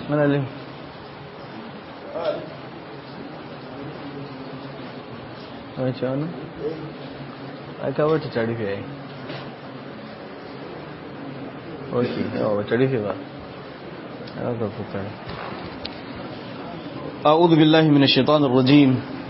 mana lin wani ce wani? a kawar ta tarife ya yi ok yawa ba tarife ba ya ga kuka أعوذ بالله من الشيطان الرجيم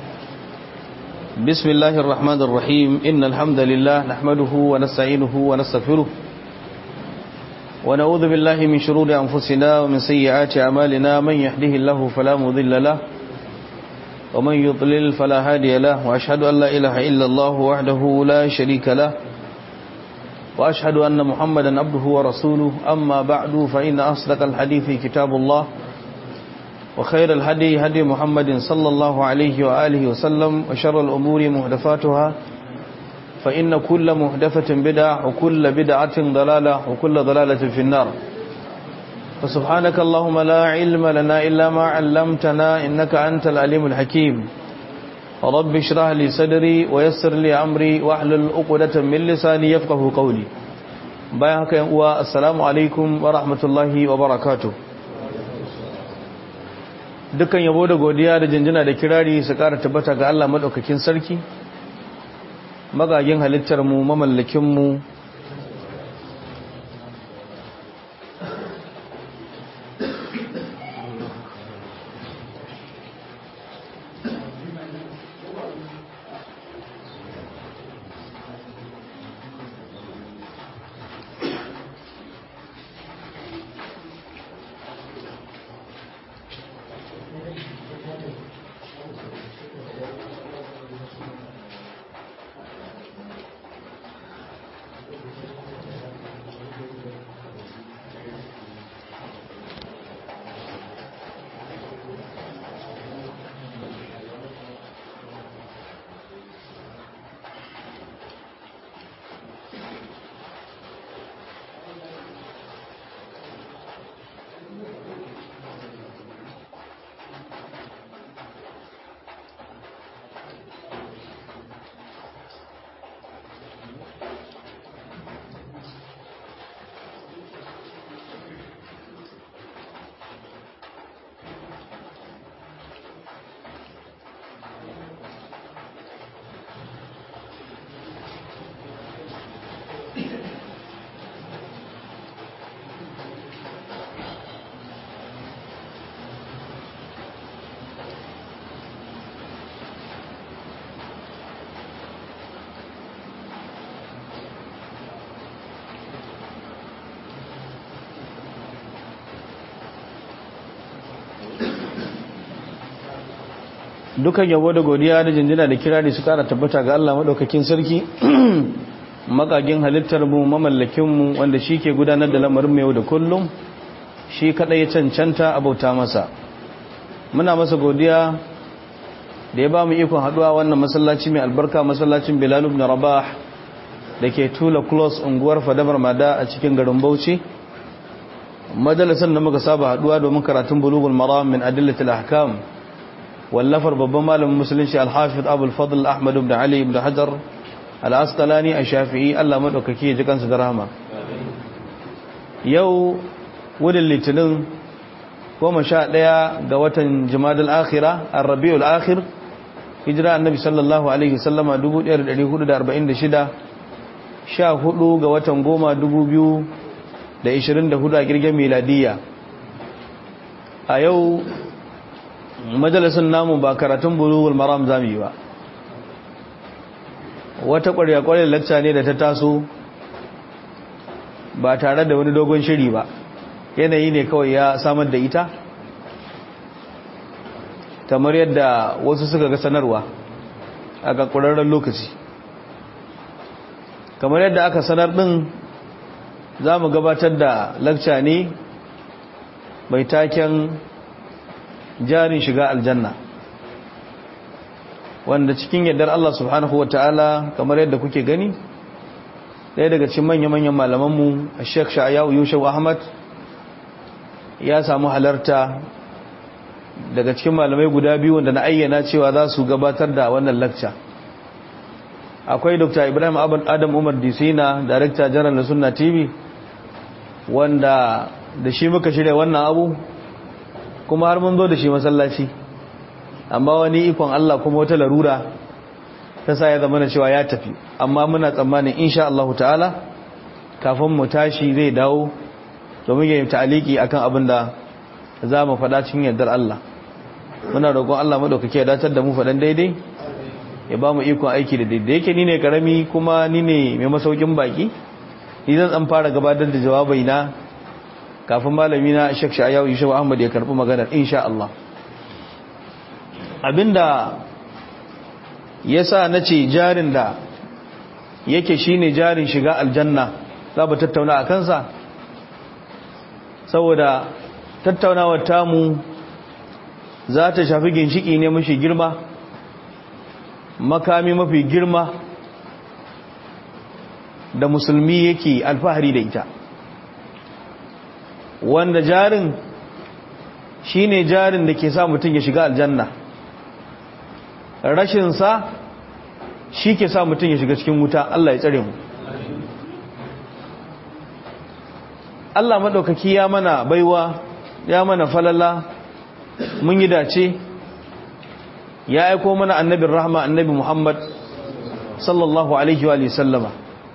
بسم الله الرحمن الرحيم إن الحمد لله نحمده ونستعينه ونستغفره ونعوذ بالله من شرور أنفسنا ومن سيئات أعمالنا من يهده الله فلا مضل له ومن يضلل فلا هادي له وأشهد أن لا إله إلا الله وحده لا شريك له وأشهد أن محمدا عبده ورسوله أما بعد فإن أصدق الحديث كتاب الله وخير الهدي هدي محمد صلى الله عليه وآله وسلم وشر الأمور مهدفاتها فإن كل مهدفة بدعة وكل بدعة ضلالة وكل ضلالة في النار فسبحانك اللهم لا علم لنا إلا ما علمتنا إنك أنت العليم الحكيم رب اشرح لي صدري ويسر لي أمري واحلل عقدة من لساني يفقه قولي بايعك السلام عليكم ورحمة الله وبركاته dukkan yabo da godiya da jinjina da kirari su ƙara tabbata ga Allah maɗaukakin sarki magagin halittar mu mamallakin mu dukan yabo da godiya da jinjina da kirari su kara tabbata ga Allah madaukakin sarki makagin halittar mu mamallakin mu wanda shi ke gudanar da lamarin mu yau da kullum shi kadai ya cancanta abauta masa muna masa godiya da ya ba mu ikon haduwa wannan masallaci mai albarka masallacin Bilal ibn Rabah dake Tula Close unguwar Fadamar Mada a cikin garin Bauchi majalisar da muka saba haduwa domin karatun bulughul maram min adillatil ahkam wallafar babban malamin musulunci alhafiz abul fadl ahmad ibn ali ibn hajar al-asqalani ash-shafi'i Allah madaukake ji kansa da rahama yau wurin litinin 11 ga watan jumadal akhira ar-rabiul akhir hijira annabi sallallahu alaihi wasallama 1446 14 ga watan goma 2024 a girgin miladiya a yau majalisun namu ba karatun bulughul maram zamu yi ba wata ƙwarya-ƙwarya lacca ne da ta taso ba tare da wani dogon shiri ba yanayi ne kawai ya samar da ita kamar yadda wasu suka ga sanarwa a ƙaƙurarren lokaci kamar yadda aka sanar ɗin za mu gabatar da lacca ne mai taken jarin shiga aljanna wanda cikin yardar Allah subhanahu wa ta'ala kamar yadda kuke gani ɗaya daga cikin manya-manyan malamanmu a sheikh sha'ayawu yusuf ahmad ya samu halarta daga cikin malamai guda biyu wanda na ayyana cewa za su gabatar da wannan lakca akwai dr ibrahim adam umar disina director general na sunna tv wanda da shi muka shirya wannan abu kuma har mun zo da shi masallaci amma wani ikon Allah kuma wata larura ta sa ya zama na cewa ya tafi amma muna tsammanin insha Allah ta'ala kafin mu tashi zai dawo domin ya yi ta'aliki akan abin da za mu faɗa cikin yardar Allah muna roƙon Allah maɗaukake ya datar da mu faɗan daidai ya ba mu ikon aiki da daidai yake ni ne karami kuma ni ne mai masaukin baki ni zan tsan fara gabatar da jawabai na kafin malami na Sheikh Shayawu Yusuf Ahmad ya karbi maganar insha Allah abinda yasa nace jarin da yake shine jarin shiga aljanna za mu tattauna a kansa saboda tattaunawar tamu za ta shafi ginshiki ne mafi girma makami mafi girma da musulmi yake alfahari da ita wanda jarin shine jarin da ke sa mutum ya shiga aljanna rashinsa shi ke sa mutum ya shiga cikin wuta Allah ya tsare mu Allah maɗaukaki ya mana baiwa ya mana falala mun yi dace ya aiko mana annabin rahma annabi Muhammad sallallahu alaihi wa sallama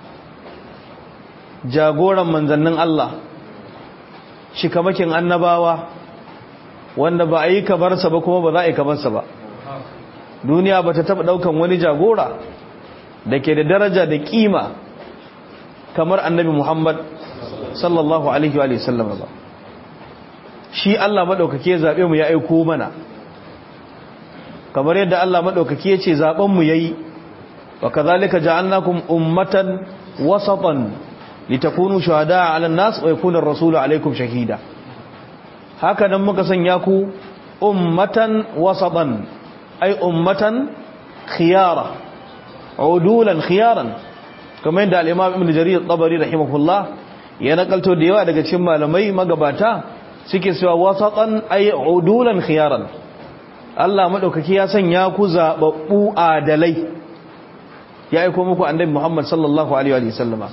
jagoran manzannin Allah shikamakin annabawa wanda ba a yi kabarsa ba kuma ba za a yi kabarsa ba duniya ba ta taɓa ɗaukan wani jagora da ke da daraja da ƙima kamar annabi Muhammad sallallahu alaihi wa sallama ba shi Allah maɗaukaki ya zaɓe mu ya aiko mana kamar yadda Allah maɗaukaki ya ce zaɓenmu ya yi wa kazalika ja'alnakum ummatan wasatan litakunu shuhada'a 'alan nas wa yakuna ar-rasulu 'alaykum shahida haka nan muka sanya ku ummatan wasatan ay ummatan khiyara udulan khiyaran kamar yadda al-imam ibn jarir at-tabari rahimahullah ya nakalto da yawa daga cikin malamai magabata suke cewa wasatan ay udulan khiyaran Allah madaukaki ya sanya ku zababbu adalai ya aika muku annabi Muhammad sallallahu alaihi wa sallama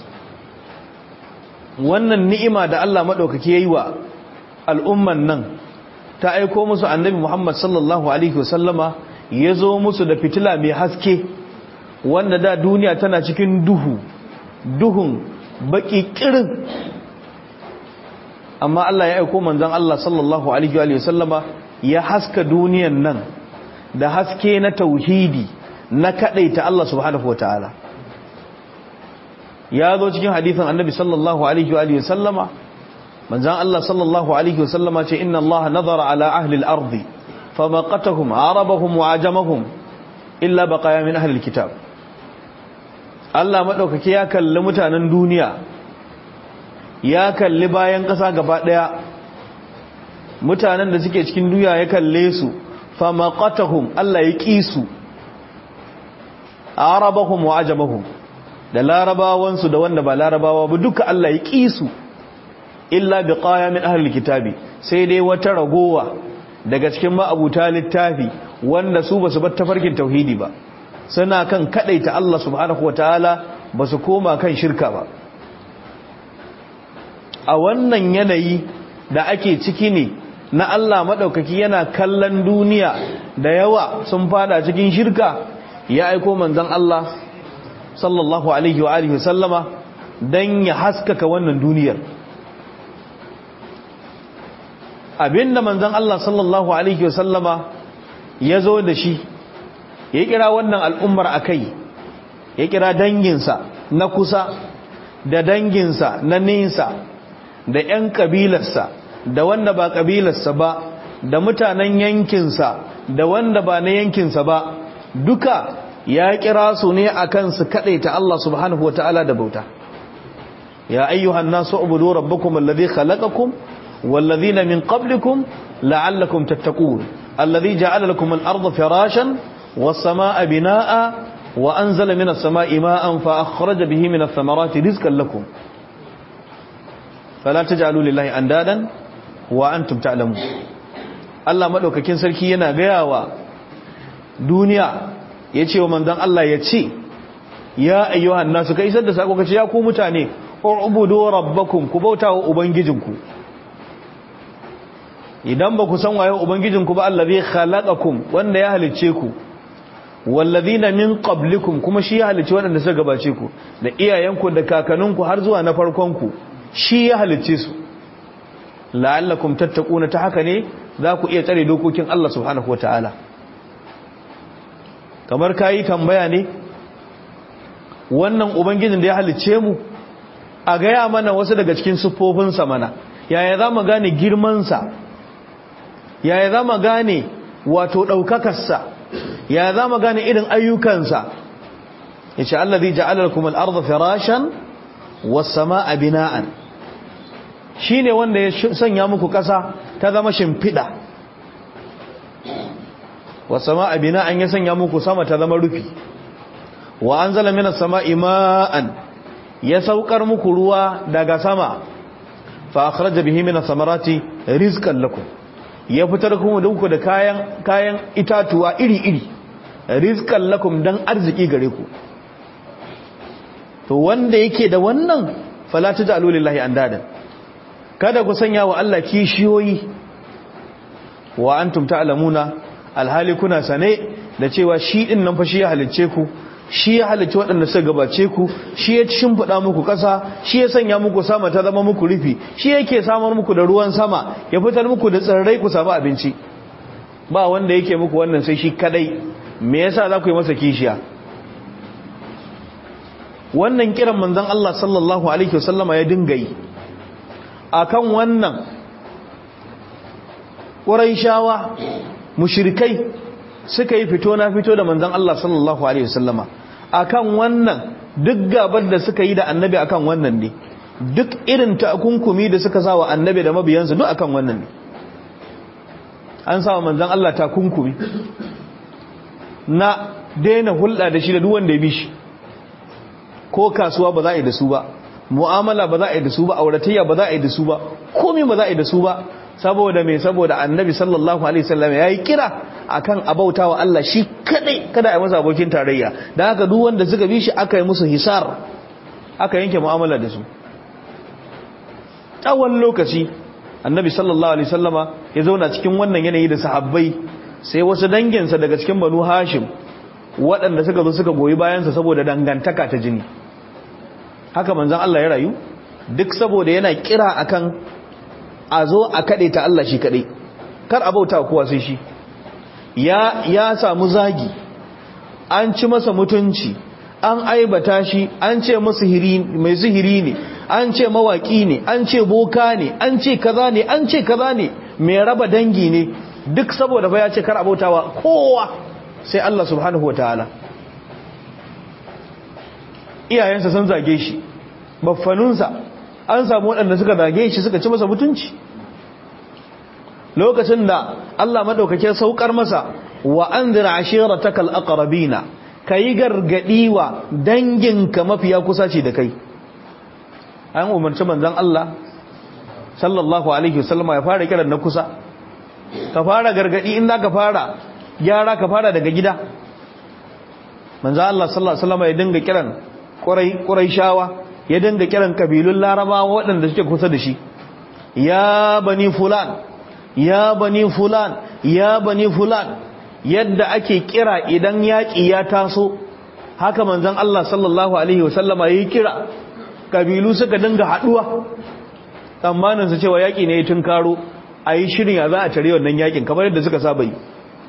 wannan ni'ima da Allah madaukaki yayi wa al'umman nan ta aiko musu annabi Muhammad sallallahu alaihi wa sallama yazo musu da fitila mai haske wanda da duniya tana cikin duhu duhun baki kirin amma Allah ya aiko manzon Allah sallallahu alaihi wa sallama ya haska duniyan nan da haske na tauhidi na kadaita Allah subhanahu wataala ya zo cikin hadithin annabi sallallahu alaihi wa sallama manzon Allah sallallahu alaihi wa sallama ce inna Allah nazara ala ahli al-ard famaqatahum arabahum wa ajamahum illa baqaya min ahli al-kitab Allah madaukake ya kalli mutanen duniya ya kalli bayan ƙasa gaba ɗaya mutanen da suke cikin duniya ya kalle su famaqatahum Allah ya ƙi su arabahum wa ajamahum da larabawansu da wanda ba larabawa ba duka Allah ya ƙi su illa biqaya min ahli kitabi sai dai wata ragowa daga cikin ma'abuta littafi wanda su basu bar tafarkin tauhidi ba suna kan kadaita Allah subhanahu wataala basu koma kan shirka ba a wannan yanayi da ake ciki ne na Allah maɗaukaki yana kallon duniya da yawa sun fada cikin shirka ya aiko manzon Allah sallallahu alaihi wa alihi sallama dan ya haskaka wannan duniyar abinda manzon Allah sallallahu alaihi wa sallama ya zo da shi ya kira wannan al'ummar akai ya kira danginsa na kusa da danginsa na nesa da 'yan ƙabilarsa da wanda ba ƙabilarsa ba da mutanen yankinsa da wanda ba na yankinsa ba duka ya kira su ne a kan su kaɗaita Allah subhanahu wa ta'ala da bauta ya ayyuhan nasu ubudu rabbakum alladhi khalaqakum walladhina min qablikum la'allakum tattaqun alladhi ja'ala lakum al-ardha firashan was-samaa'a binaa'a wa anzala minas samaa'i ma'an fa akhraja bihi minath thamarati rizqan lakum fala taj'alu lillahi andadan wa antum ta'lamun Allah madaukakin sarki yana gayawa duniya yace wa manzon Allah yace ya ayyuhan nasu kai isar da sako kace ya ku mutane ubudu rabbakum ku bautawa ubangijinku idan ba ku san waye ubangijinku ba allazi khalaqakum wanda ya halicce ku wallazina min qablikum kuma shi ya halicci waɗanda suka gabace ku da iyayenku da kakanninku har zuwa na farkon ku shi ya halicce su la'allakum tattaquna ta haka ne za ku iya tsare dokokin Allah subhanahu wataala kamar kayi tambaya ne wannan ubangijin da ya halicce mu a gaya mana wasu daga cikin siffofinsa mana yaya za mu gane girmansa yaya za mu gane wato ɗaukakarsa yaya za mu gane irin ayyukansa ya ce Allah zai ja'alar kuma al'arza firashan wasama a bina'an shi ne wanda ya sanya muku ƙasa ta zama shimfiɗa wasama a bina'an ya sanya muku sama ta zama rufi wa an zala mina sama ima'an ya saukar muku ruwa daga sama fa akhraja bihi min samarati rizqan lakum ya fitar kuma dinku da kayan kayan itatuwa iri-iri rizqan lakum dan arziki gare ku to wanda yake da wannan fala taj'alu lillahi andadan kada ku sanya wa Allah kishiyoyi wa antum ta'lamuna alhali kuna sane da cewa shi din nan fa shi ya halicce ku shi ya halicci waɗanda suka gabace ku shi ya shimfiɗa muku ƙasa shi ya sanya muku sama ta zama muku rufi shi yake samar muku da ruwan sama ya fitar muku da tsirrai ku samu abinci ba wanda yake muku wannan sai shi kadai me yasa za ku yi masa kishiya wannan kiran manzon Allah sallallahu alaihi wasallama ya dinga yi akan wannan Quraishawa mushrikai suka yi fito na fito da manzon Allah sallallahu alaihi wasallama akan wannan duk gabar da suka yi da annabi akan wannan ne duk irin takunkumi da suka sawa annabi da mabiyansa duk akan wannan ne an sawa manzon Allah takunkumi na daina hulɗa da shi da duk wanda ya bi shi ko kasuwa ba za a yi da su ba mu'amala ba za a yi da su ba auratayya ba za a yi da su ba komai ba za a yi da su ba saboda me saboda annabi sallallahu alaihi wasallam yayi kira akan abautawa Allah shi kadai kada ai masa abokin tarayya dan haka duk wanda suka bi shi aka yi musu hisar aka yanke mu'amala da su tsawon lokaci annabi sallallahu alaihi wasallama ya zauna cikin wannan yanayi da sahabbai sai wasu danginsa daga cikin banu hashim waɗanda suka zo suka goyi bayansa saboda dangantaka ta jini haka manzon Allah ya rayu duk saboda yana kira akan a zo a kaɗe ta Allah shi kaɗai kar a bauta kowa sai shi ya ya samu zagi an ci masa mutunci an aibata shi an ce masa mai sihiri ne an ce mawaki ne an ce boka ne an ce kaza ne an ce kaza ne mai raba dangi ne duk saboda fa ya ce kar a bautawa kowa sai Allah subhanahu wataala iyayensa sun zage shi baffanunsa an samu waɗanda suka zage shi suka ci masa mutunci lokacin da Allah madaukake saukar masa wa anzir ashiratakal aqrabina kai gargadi wa danginka mafiya kusa ce da kai an umarci manzon Allah sallallahu alaihi wasallama ya fara kiran na kusa ka fara gargadi in ka fara gyara ka fara daga gida manzon Allah sallallahu alaihi wasallama ya dinga kiran ƙurai ƙuraishawa ya dinga kiran kabilun larabawa waɗanda suke kusa da shi ya bani fulan ya bani fulan ya bani fulan yadda ake kira idan yaƙi ya taso haka manzon Allah sallallahu alaihi wasallama yayi kira kabilu suka dinga haduwa tsammanin su cewa yaƙi ne tun karo ayi shirin ya za a tare wannan yaƙin kamar yadda suka saba yi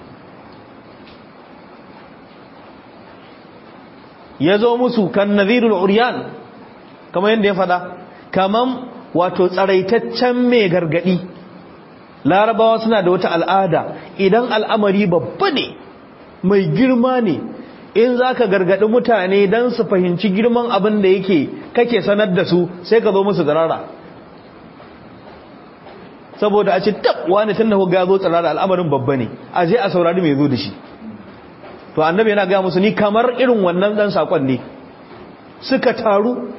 ya zo musu kan nazirul uryan kamar yadda ya fada kaman wato tsaraitaccen mai gargadi larabawa suna da wata al'ada idan al'amari babba ne mai girma ne in za ka gargadi mutane don su fahimci girman abin da yake kake sanar da su sai ka zo musu tsirara saboda a ce tab wani tun da ku ga zo tsirara al'amarin babba ne a je a saurari mai zo da shi to annabi yana gaya musu ni kamar irin wannan dan sakon ne suka taru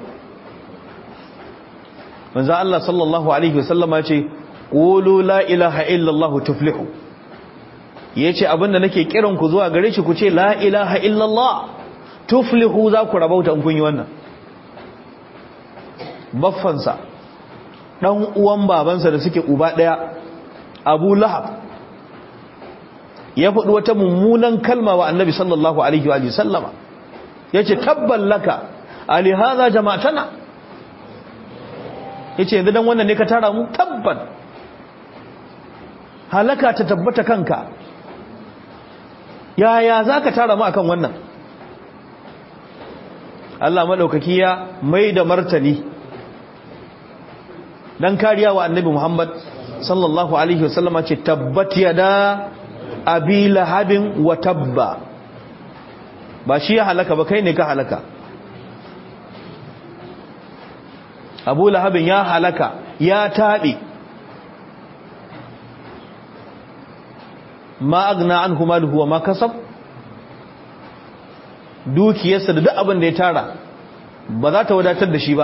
manzo Allah sallallahu alaihi wasallama ce qulu la ilaha illallah tuflihu yace abinda nake kiran ku zuwa gare shi ku ce la ilaha illallah tuflihu za ku rabauta in kun yi wannan baffansa dan uwan babansa da suke uba daya abu lahab ya faɗi wata mummunan kalma wa annabi sallallahu alaihi wa sallama ya ce tabban laka alihaza jama'atana ya ce yanzu don wannan ne ka tara mu tabban halaka ta tabbata kanka yaya za ka tara mu akan wannan Allah maɗaukaki ya mai da martani don kariya wa annabi Muhammad sallallahu alaihi wasallama ce tabbat yada abi lahabin wa tabba ba shi ya halaka ba kai ne ka halaka abu lahabin ya halaka ya taɓe ma agna an kuma wa ma kasab dukiyarsa da duk abin da ya tara ba za ta wadatar da shi ba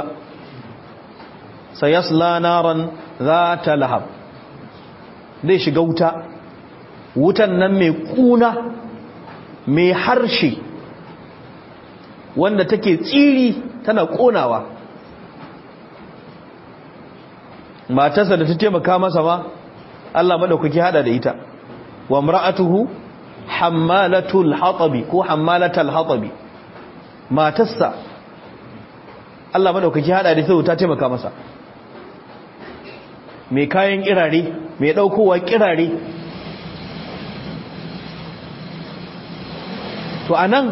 sayasla naran za ta lahab zai shiga wuta wutan nan mai kuna mai harshe wanda take tsiri tana konawa matarsa da ta taimaka masa ma Allah madaukaki hada da ita wa mar'atuhu hammalatul hatabi ko hammalatul hatabi matarsa Allah madaukaki hada da ita ta taimaka masa mai kayan kirare mai daukowa kirare to anan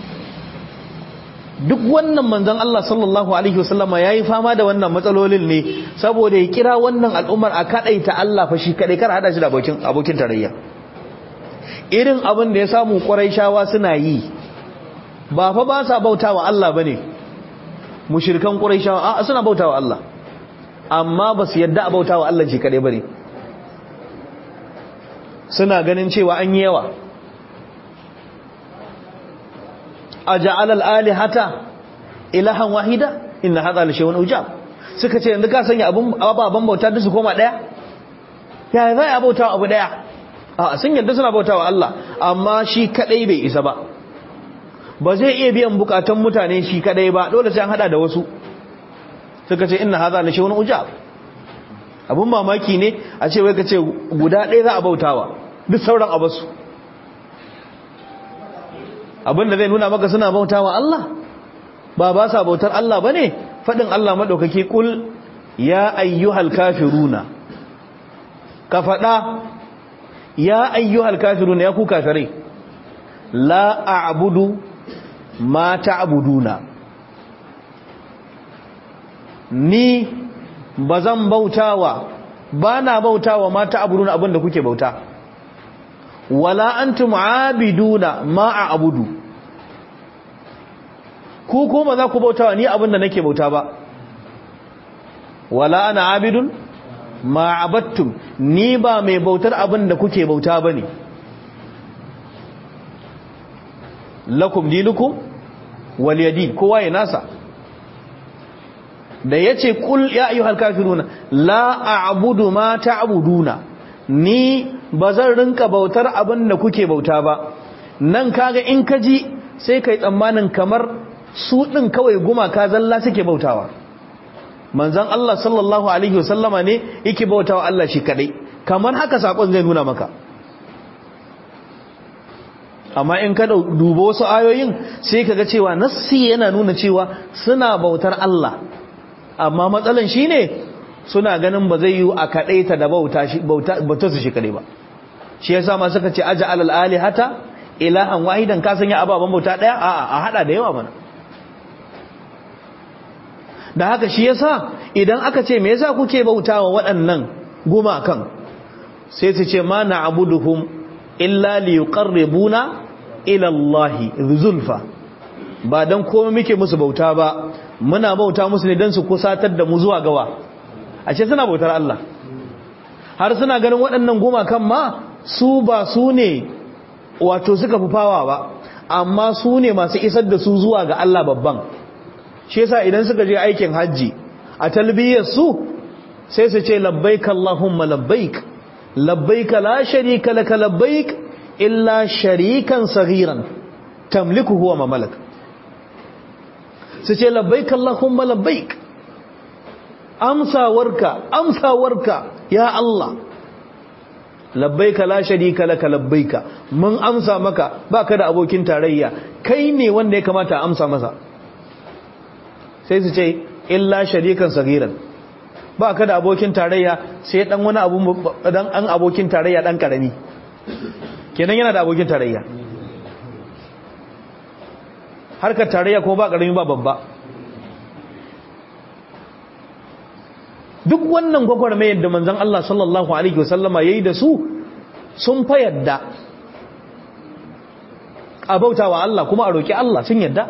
duk wannan manzon Allah sallallahu alaihi wasallama yayi fama da wannan matsalolin ne saboda ya kira wannan al'ummar a kadaita Allah fa shi kadai kar hada shi da abokin abokin tarayya irin abin da ya samu Quraishawa suna yi ba fa ba sa bautawa Allah bane mushrikan Quraishawa a suna bautawa Allah amma ba su yadda a bautawa Allah shi kadai bane suna ganin cewa an yi yawa aja'al al-alihata ilahan wahida inna hadha la shay'un ujab suka ce yanzu ka sanya abun ababan bauta da su koma daya ya zai abauta abu daya a sun yadda suna bautawa Allah amma shi kadai bai isa ba ba zai iya biyan bukatun mutane shi kadai ba dole sai an hada da wasu suka ce inna hadha la shay'un ujab abun mamaki ne a ce wai ka ce guda ɗaya za a bautawa duk sauran abasu abinda zai nuna maka suna bautawa Allah ba ba sa bautar Allah bane fadin Allah madaukake kul ya ayyuhal kafiruna ka fada ya ayyuhal kafiruna ya ku kafirai la a'budu ma ta'buduna ni bazan bautawa bana bautawa ma ta'buduna abinda kuke bauta wala antum aabiduna ma a'budu ku ko ba za ku bautawa ni abinda nake bauta ba wala ana abidun ma abattum ni ba mai bautar abinda kuke bauta bane lakum dinukum waliyadin kowa ya nasa da yace kul ya ayyuhal kafiruna la a'budu ma ta'buduna ni ba zan rinka bautar abin da kuke bauta ba nan kaga in ka ji sai kai tsammanin kamar su ɗin kawai gumaka zalla suke bautawa manzan Allah sallallahu alaihi wasallama ne yake bautawa Allah shi kadai kamar haka sakon zai nuna maka amma in ka duba wasu ayoyin sai kaga cewa nassi yana nuna cewa suna bautar Allah amma matsalan shine suna ganin ba zai yi a kaɗaita da bauta su shi kaɗai ba shi yasa ma suka ce aja alal alihata ilahan wahidan ka sanya ababen bauta ɗaya a a hada da yawa mana da haka shi yasa idan aka ce me yasa kuke bautawa waɗannan gumakan sai su ce ma na'buduhum illa liyuqarribuna ila Allah zulfa ba dan komai muke musu bauta ba muna bauta musu ne dan su kusatar da mu zuwa gawa ashe suna bautar Allah har suna ganin waɗannan gumakan ma su ba su ne wato suka fi fawa ba amma su ne masu isar da su zuwa ga Allah babban shi yasa idan suka je aikin hajji a talbiyar su sai su ce labbaik Allahumma labbaik labbaik la sharika laka labbaik illa sharikan saghiran tamliku huwa ma malak su ce labbaik Allahumma labbaik amsawarka amsawarka ya Allah labbaika la sharika laka labbaika mun amsa maka baka da abokin tarayya kai ne wanda ya kamata a amsa masa sai su ce illa sharikan sagiran baka da abokin tarayya sai dan wani abu dan an abokin tarayya dan karami kenan yana da abokin tarayya harkar tarayya ko ba karami ba babba duk wannan gwagwarmayar da manzon Allah sallallahu alaihi wasallama yayi da su sun fa yadda a bautawa Allah kuma a roki Allah sun yadda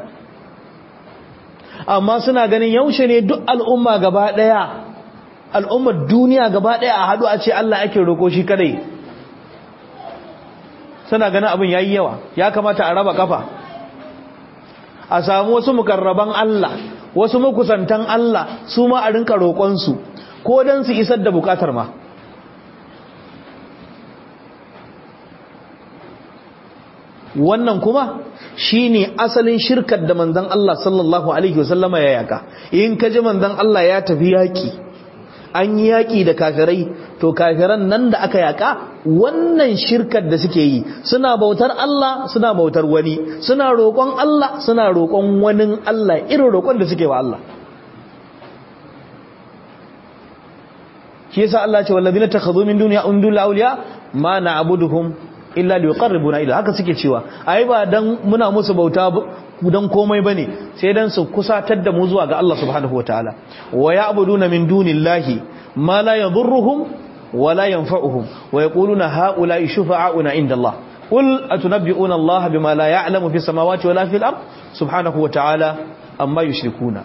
amma suna ganin yaushe ne duk al'umma gaba daya al'ummar duniya gaba daya a hadu a ce Allah ake roko shi kadai suna ganin abin yayi yawa ya kamata a raba kafa a samu wasu mukarraban Allah wasu makusantan Allah su ma a rinka roƙon su ko don su isar da bukatar ma wannan kuma shine asalin shirkar da manzon Allah sallallahu alaihi wasallama ya yaka in ka ji manzon Allah ya tafi yaki an yi yaki da kafirai to kafiran nan da aka yaka wannan shirkar da suke yi suna bautar Allah suna bautar wani suna roƙon Allah suna roƙon wani Allah irin roƙon da suke wa Allah shi yasa Allah ce wallazina takhadhu min dunya undul awliya ma na'buduhum illa liqarribuna ila haka suke cewa ai ba dan muna musu bauta dan komai bane sai dan su kusatar da mu zuwa ga Allah subhanahu wataala wa ya'buduna min dunillahi ma la yadhurruhum wa la yanfa'uhum wa yaquluna haula'i shufa'auna inda Allah qul atunabbi'una Allah bima la ya'lamu fis samawati wala fil ard subhanahu wataala amma yushrikuna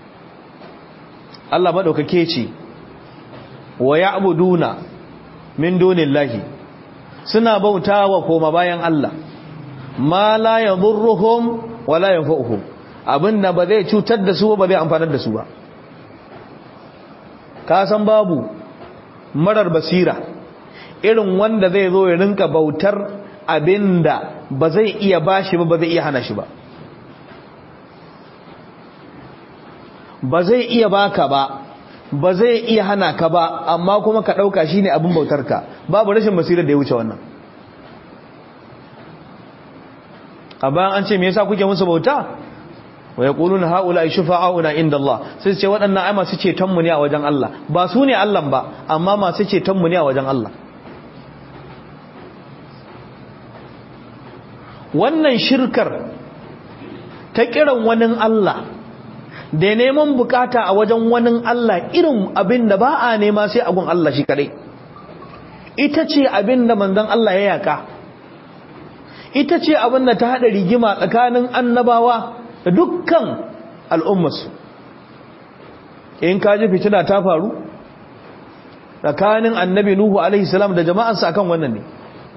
Allah madaukake ce wa ya'buduna min dunillahi suna bautawa koma bayan Allah ma la yadhurruhum wa la yanfa'uhum abinda ba zai cutar da su ba zai amfanar da su ba ka san babu marar basira irin wanda zai zo ya rinka bautar abinda ba zai iya bashi ba ba zai iya hana shi ba ba zai iya baka ba ba zai iya hana ka ba amma kuma ka ɗauka shi ne abin bautarka babu rashin basirar da ya wuce wannan a bayan an ce me yasa kuke musu bauta wa ya ƙulun ha'ula shufa'a'una inda Allah sai ce waɗannan ai masu cetonmu ne a wajen Allah ba su ne Allah ba amma masu cetonmu ne a wajen Allah wannan shirkar ta kiran wani Allah da neman bukata a wajen wani Allah irin abin da ba a nema sai agun Allah shi kadai ita ce abin da manzon Allah ya yaka ita ce abin da ta hada rigima tsakanin annabawa da dukkan al'ummarsu in ka ji fitina ta faru tsakanin annabi Nuhu alaihi salam da jama'arsa akan wannan ne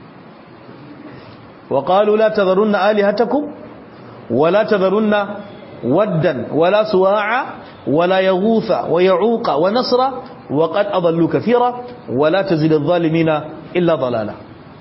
wa qalu la tadharunna alihatakum wa la tadharunna ودا ولا سواع ولا يغوث ويعوق ونصر وقد أضلوا كثيرا ولا تزل الظالمين إلا ضلالا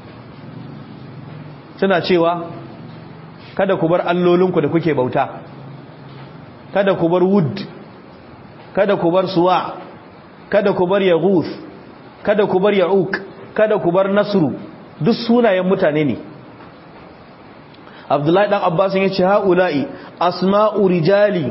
suna cewa kada ku bar allolinku da kuke bauta kada ku bar wud kada ku bar suwa kada ku bar yaghuth kada ku bar ya'uq kada ku bar nasru duk sunayen mutane ne Abdullahi dan Abbas ya ce haula'i asma'u rijali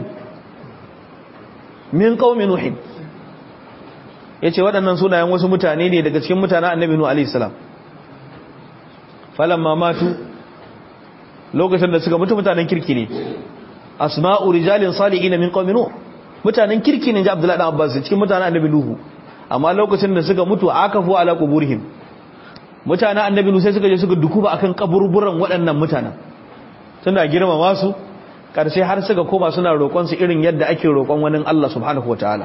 min qaumi nuh yace waɗannan sunayen wasu mutane ne daga cikin mutanen Annabi Nuh alayhi salam falamma matu lokacin da suka mutu mutanen kirki ne asma'u rijalin salihin min qaumi nuh mutanen kirki ne ji Abdullahi dan Abbas cikin mutanen Annabi Nuh amma lokacin da suka mutu akafu ala quburihim mutanen Annabi Nuh sai suka je suka dukuba akan kaburburan waɗannan mutanen suna girmama su ƙarshe har suka koma suna roƙon su irin yadda ake roƙon wani Allah subhanahu wataala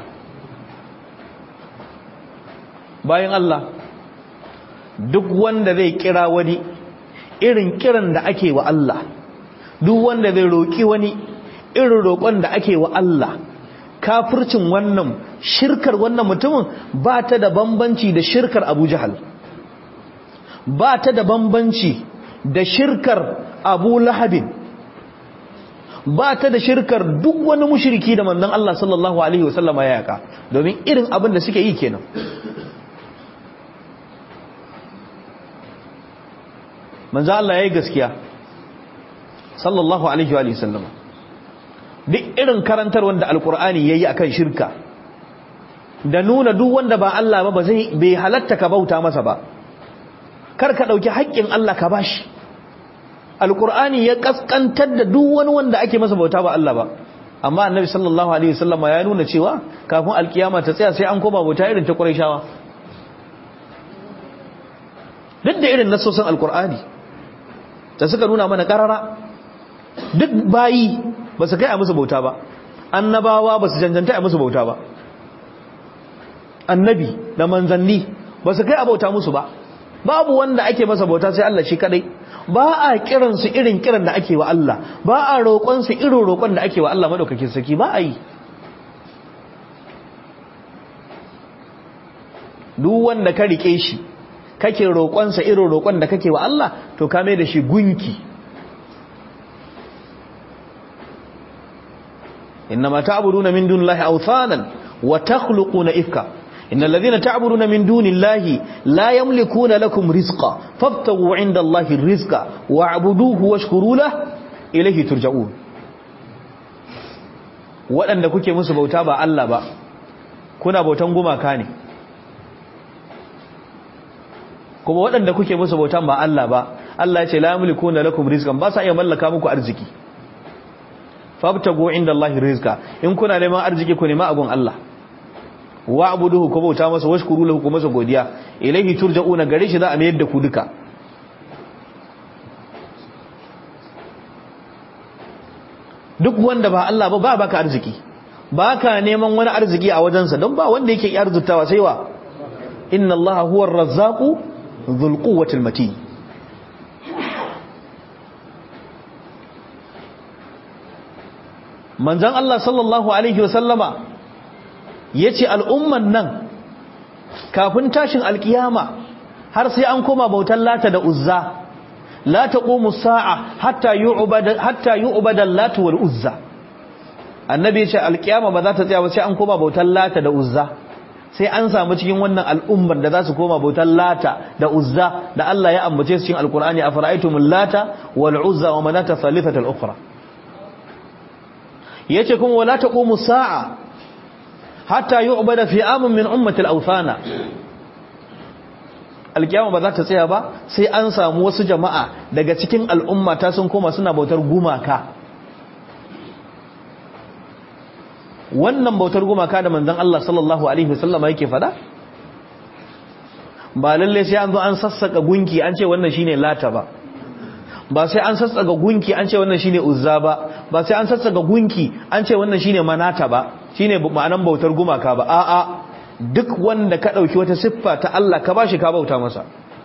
bayan Allah duk wanda zai kira wani irin kiran da ake wa Allah duk wanda zai roƙi wani irin roƙon da ake wa Allah kafircin wannan shirkar wannan mutumin ba ta da bambanci da shirkar Abu Jahal ba ta da bambanci da shirkar Abu Lahabin ba ta da shirkar duk wani mushriki da manzon Allah sallallahu alaihi wasallama ya yaka domin irin abin da suke yi kenan manzo Allah yayi gaskiya sallallahu alaihi wa sallam duk irin karantar wanda alqur'ani yayi akan shirka da nuna duk wanda ba Allah ba ba zai bai halatta ka bauta masa ba kar ka dauki haƙƙin Allah ka bashi alqur'ani ya kaskantar da duk wani wanda ake masa bauta ba Allah ba amma annabi sallallahu alaihi wasallam ya nuna cewa kafin alkiyama ta tsaya sai an koma bauta irin ta qurayshawa duk da irin nasosin alqur'ani da suka nuna mana karara duk bayi ba su kai a musu bauta ba annabawa ba su janjanta a musu bauta ba annabi da manzanni ba su kai a bauta musu ba babu wanda ake masa bauta sai Allah shi kadai ba a kiran su irin kiran da ake wa Allah ba a roƙon su irin roƙon da ake wa Allah madaukakin saki ba a yi duk wanda ka rike shi kake roƙon sa irin roƙon da kake wa Allah to ka mai da shi gunki إنما تعبدون من دون الله أوثانا وتخلقون إفكا إن الذين تعبدون من دون الله لا يملكون لكم رزقا فابتغوا عند الله الرزق واعبدوه واشكروا له إليه ترجعون waɗanda kuke musu bauta ba Allah ba kuna bautan gumaka ne kuma waɗanda kuke musu bautan ba Allah ba Allah ya ce la yamlikuna lakum rizqan ba sa iya mallaka muku arziki fabtagu inda Allah rizqa in kuna neman arziki ku nema agun Allah wa'buduhu ku bauta masa washkuru lahu ku masa godiya ilaihi turja'una gare shi za a mayar da ku duka duk wanda ba Allah ba ba baka arziki baka neman wani arziki a wajensa don ba wanda yake arzutawa sai wa inna Allah huwa ar-razzaqu dhul quwwati al-matin manzon Allah sallallahu alaihi wasallama ya ce al'umman nan kafin tashin alkiyama har sai an koma bautan lata da uzza la ta ƙomu sa'a hatta yi ubadan lata wal uzza annabi ya ce alkiyama ba za ta tsaya ba sai an koma bautan lata da uzza sai an samu cikin wannan al'ummar da za su koma bautan lata da uzza da Allah ya ambace su cikin alkur'ani a fara'aitumul lata wal uzza wa manata thalithatul ukhra yace kuma wala taqumu sa'a hatta yu'bada fi amin min ummati al-awthana alkiyama ba za ta tsaya ba sai an samu wasu jama'a daga cikin al'umma ta sun koma suna bautar gumaka wannan bautar gumaka da manzon Allah sallallahu alaihi wasallam yake fada ba lalle sai an zo an sassaka gunki an ce wannan shine lata ba ba sai an sassaka gunki an ce wannan shine uzza ba ba sai an sassaka gunki an ce wannan shine manata ba shine ma'anan bautar gumaka ba a'a duk wanda ka dauki wata siffa ta Allah ka bashi ka bauta masa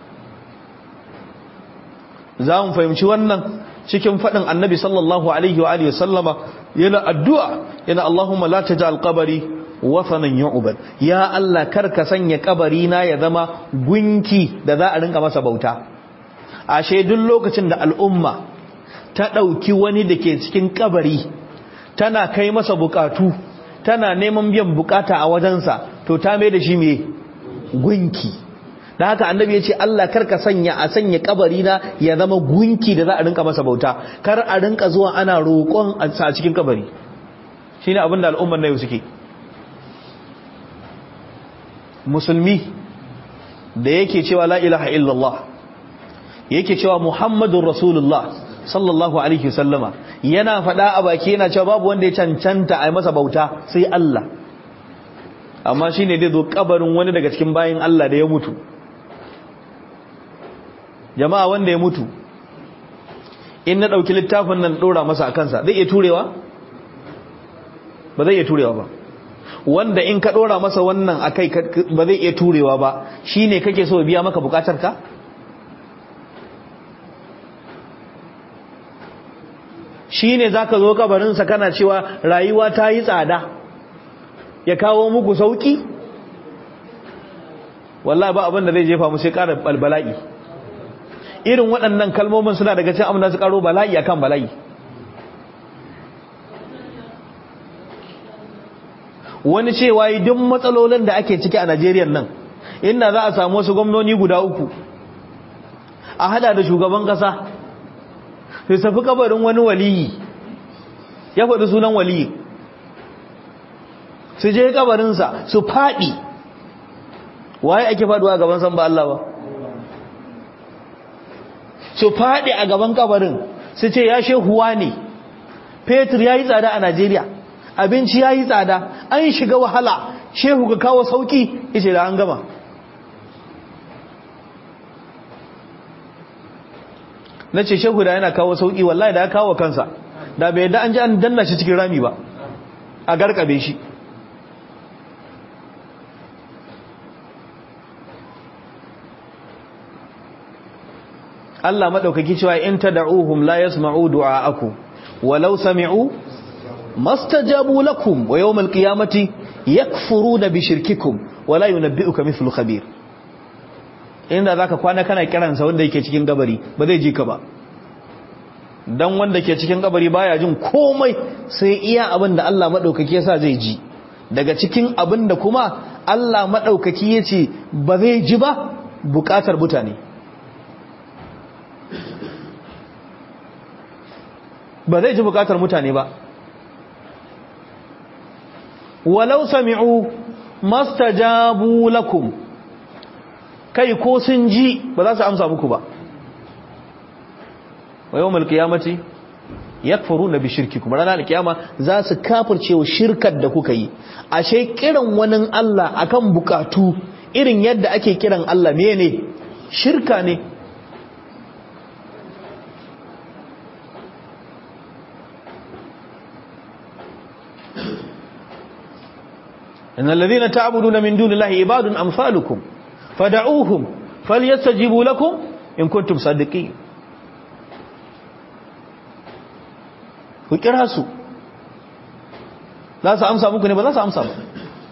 za mu fahimci wannan cikin fadin annabi sallallahu alaihi wa alihi sallama yana addu'a yana Allahumma la taj'al qabri wathanan yu'bad ya Allah kar ka sanya kabari na ya zama gunki da za a rinka masa bauta ashe duk lokacin da al'umma ta ɗauki wani da ke cikin kabari tana kai masa bukatu tana neman biyan bukata a wajensa to ta mai da shi mai gunki da haka annabi ya ce Allah karka sanya a sanya kabari na ya zama gunki da za a rinka masa bauta kar a rinka zuwa ana roƙon a cikin kabari shine abin da al'ummar na yau suke musulmi da yake cewa la ilaha illallah yake cewa Muhammadun Rasulullah sallallahu alaihi wasallama yana faɗa a baki yana cewa babu wanda ya cancanta a masa bauta sai Allah amma shine dai zo kabarin wani daga cikin bayin Allah da ya mutu jama'a wanda ya mutu in na dauki littafin nan dora masa a kansa zai iya turewa ba zai iya turewa ba wanda in ka dora masa wannan akai ba zai iya turewa ba shine kake so biya maka bukatar ka shi ne za ka zo kabarinsa kana cewa rayuwa ta yi tsada ya kawo muku sauki wallah ba abinda zai jefa mu sai ƙara bala'i irin waɗannan kalmomin suna daga cin amina su ƙaro bala'i akan bala'i wani cewa yi duk matsalolin da ake ciki a najeriya nan inda za a samu wasu gwamnoni guda uku a hada da shugaban kasa sai tafi kabarin wani waliyi ya faɗi sunan waliyi su je kabarinsa su faɗi waye ake faɗuwa a gaban san ba Allah ba su faɗi a gaban kabarin su ce ya shehuwa ne fetur ya yi tsada a Najeriya abinci ya yi tsada an shiga wahala shehu ka kawo sauki ishe da an gama na ce shehu da yana kawo sauki wallahi da ya kawo kansa da bai yadda an ji an danna shi cikin rami ba a garkabe shi Allah maɗaukaki cewa in tad'uhum la yasma'u du'a'akum walau sami'u mastajabu lakum wa yawmal qiyamati yakfuruna bi shirkikum wala yunabbi'uka mithlu khabir inda zaka kwana kana kiransa wanda yake cikin gabari ba zai ji ka ba dan wanda ke cikin kabari baya jin komai sai iya abin da Allah madaukaki yasa zai ji daga cikin abin da kuma Allah madaukaki yace ba zai ji ba bukatar mutane ba zai ji bukatar mutane ba walau sami'u mastajabu lakum kai ko sun ji ba za su amsa muku ba wa yawmal qiyamati yakfuruna bi shirkikum ranar alkiyama za su kafirce wa shirkar da kuka yi ashe kiran wani Allah akan bukatu irin yadda ake kiran Allah mene shirka ne إن الذين تعبدون من دون الله عباد أمثالكم فدعوهم فليستجيبوا لكم إن كنتم صادقين ku kira su za su amsa muku ne ba za su amsa ba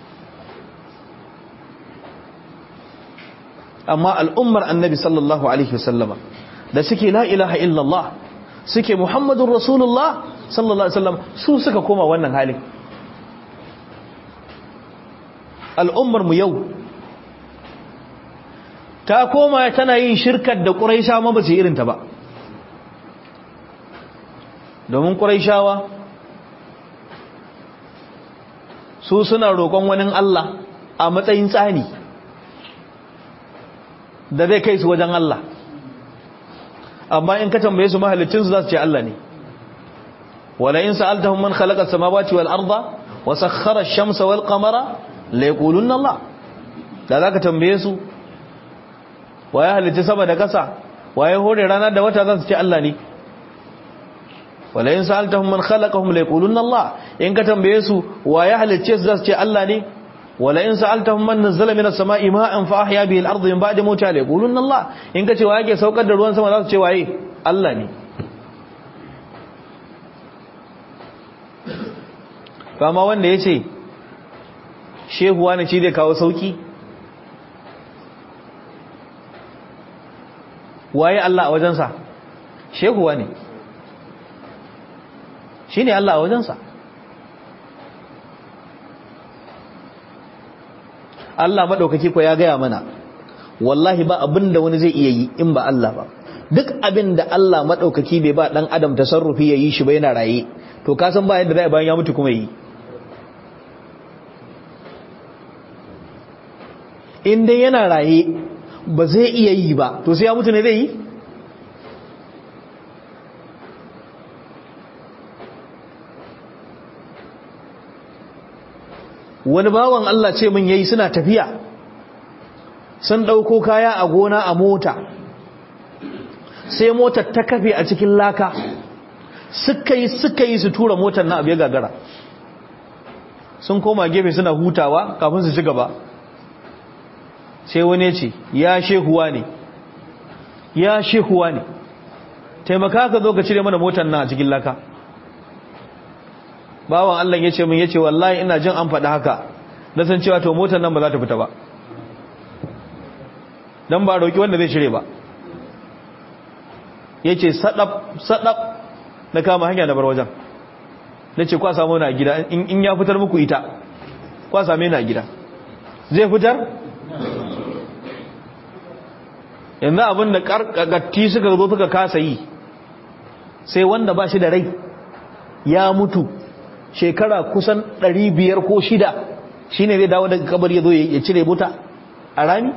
amma al'ummar annabi sallallahu alaihi wasallama da suke la ilaha illallah suke muhammadun rasulullah sallallahu alaihi wasallam su suka koma wannan halin al'ummar mu yau ta koma tana yin shirkar da ƙuraisha ma ba su irinta ba domin ƙuraishawa su suna roƙon wani Allah a matsayin tsani da zai kai su wajen Allah amma in ka tambaye su mahalicinsu za su ce Allah ne wala in sa'altahum man khalaqa as-samawati wal arda wa sakhkhara ash-shamsa wal qamara la yaqulunna Allah da zaka tambaye su waye halitta sama da kasa waye hore rana da wata za su ce Allah ne wala in sa'altahum man khalaqahum la yaqulunna Allah in ka tambaye su waye halicce su za su ce Allah ne wala in sa'altahum man nazzala minas sama'i ma'an fa ahya bihi al-ardha min ba'di mawtiha la yaqulunna Allah in ka ce waye ke saukar da ruwan sama za su ce waye Allah ne kama wanda yace shehu wani shi zai kawo sauki waye Allah a wajensa shehu wani shi ne Allah a wajensa Allah maɗaukaki ko ya gaya mana wallahi ba abin da wani zai iya yi in ba Allah ba duk abin da Allah maɗaukaki bai ba ɗan adam tasarrufi ya yi shi ba yana raye to ka san ba yadda zai bayan ya mutu kuma yi in dai yana raye ba zai iya yi ba to sai ya mutu ne zai yi wani bawan Allah ce min yayi suna tafiya sun dauko kaya a gona a mota sai motar ta kafe a cikin laka suka yi suka yi su tura motar na abu ya gagara sun koma gefe suna hutawa kafin su ci gaba sai wani ce ya shehuwa ne ya shehuwa ne taimaka ka zo ka cire mana motar na a cikin laka bawan Allah ya ce min ya ce wallahi ina jin an faɗi haka na san cewa to motar nan ba za ta fita ba don ba roƙi wanda zai shirye ba ya ce saɗaf na kama hanya na bar wajen na ce kwa samu na gida in ya fitar muku ita kwa same na gida zai fitar yanzu abin da karkagatti suka zo suka kasa yi sai wanda ba shi da rai ya mutu shekara kusan 500 ko shida shine zai dawo daga kabar ya zo ya cire buta a rami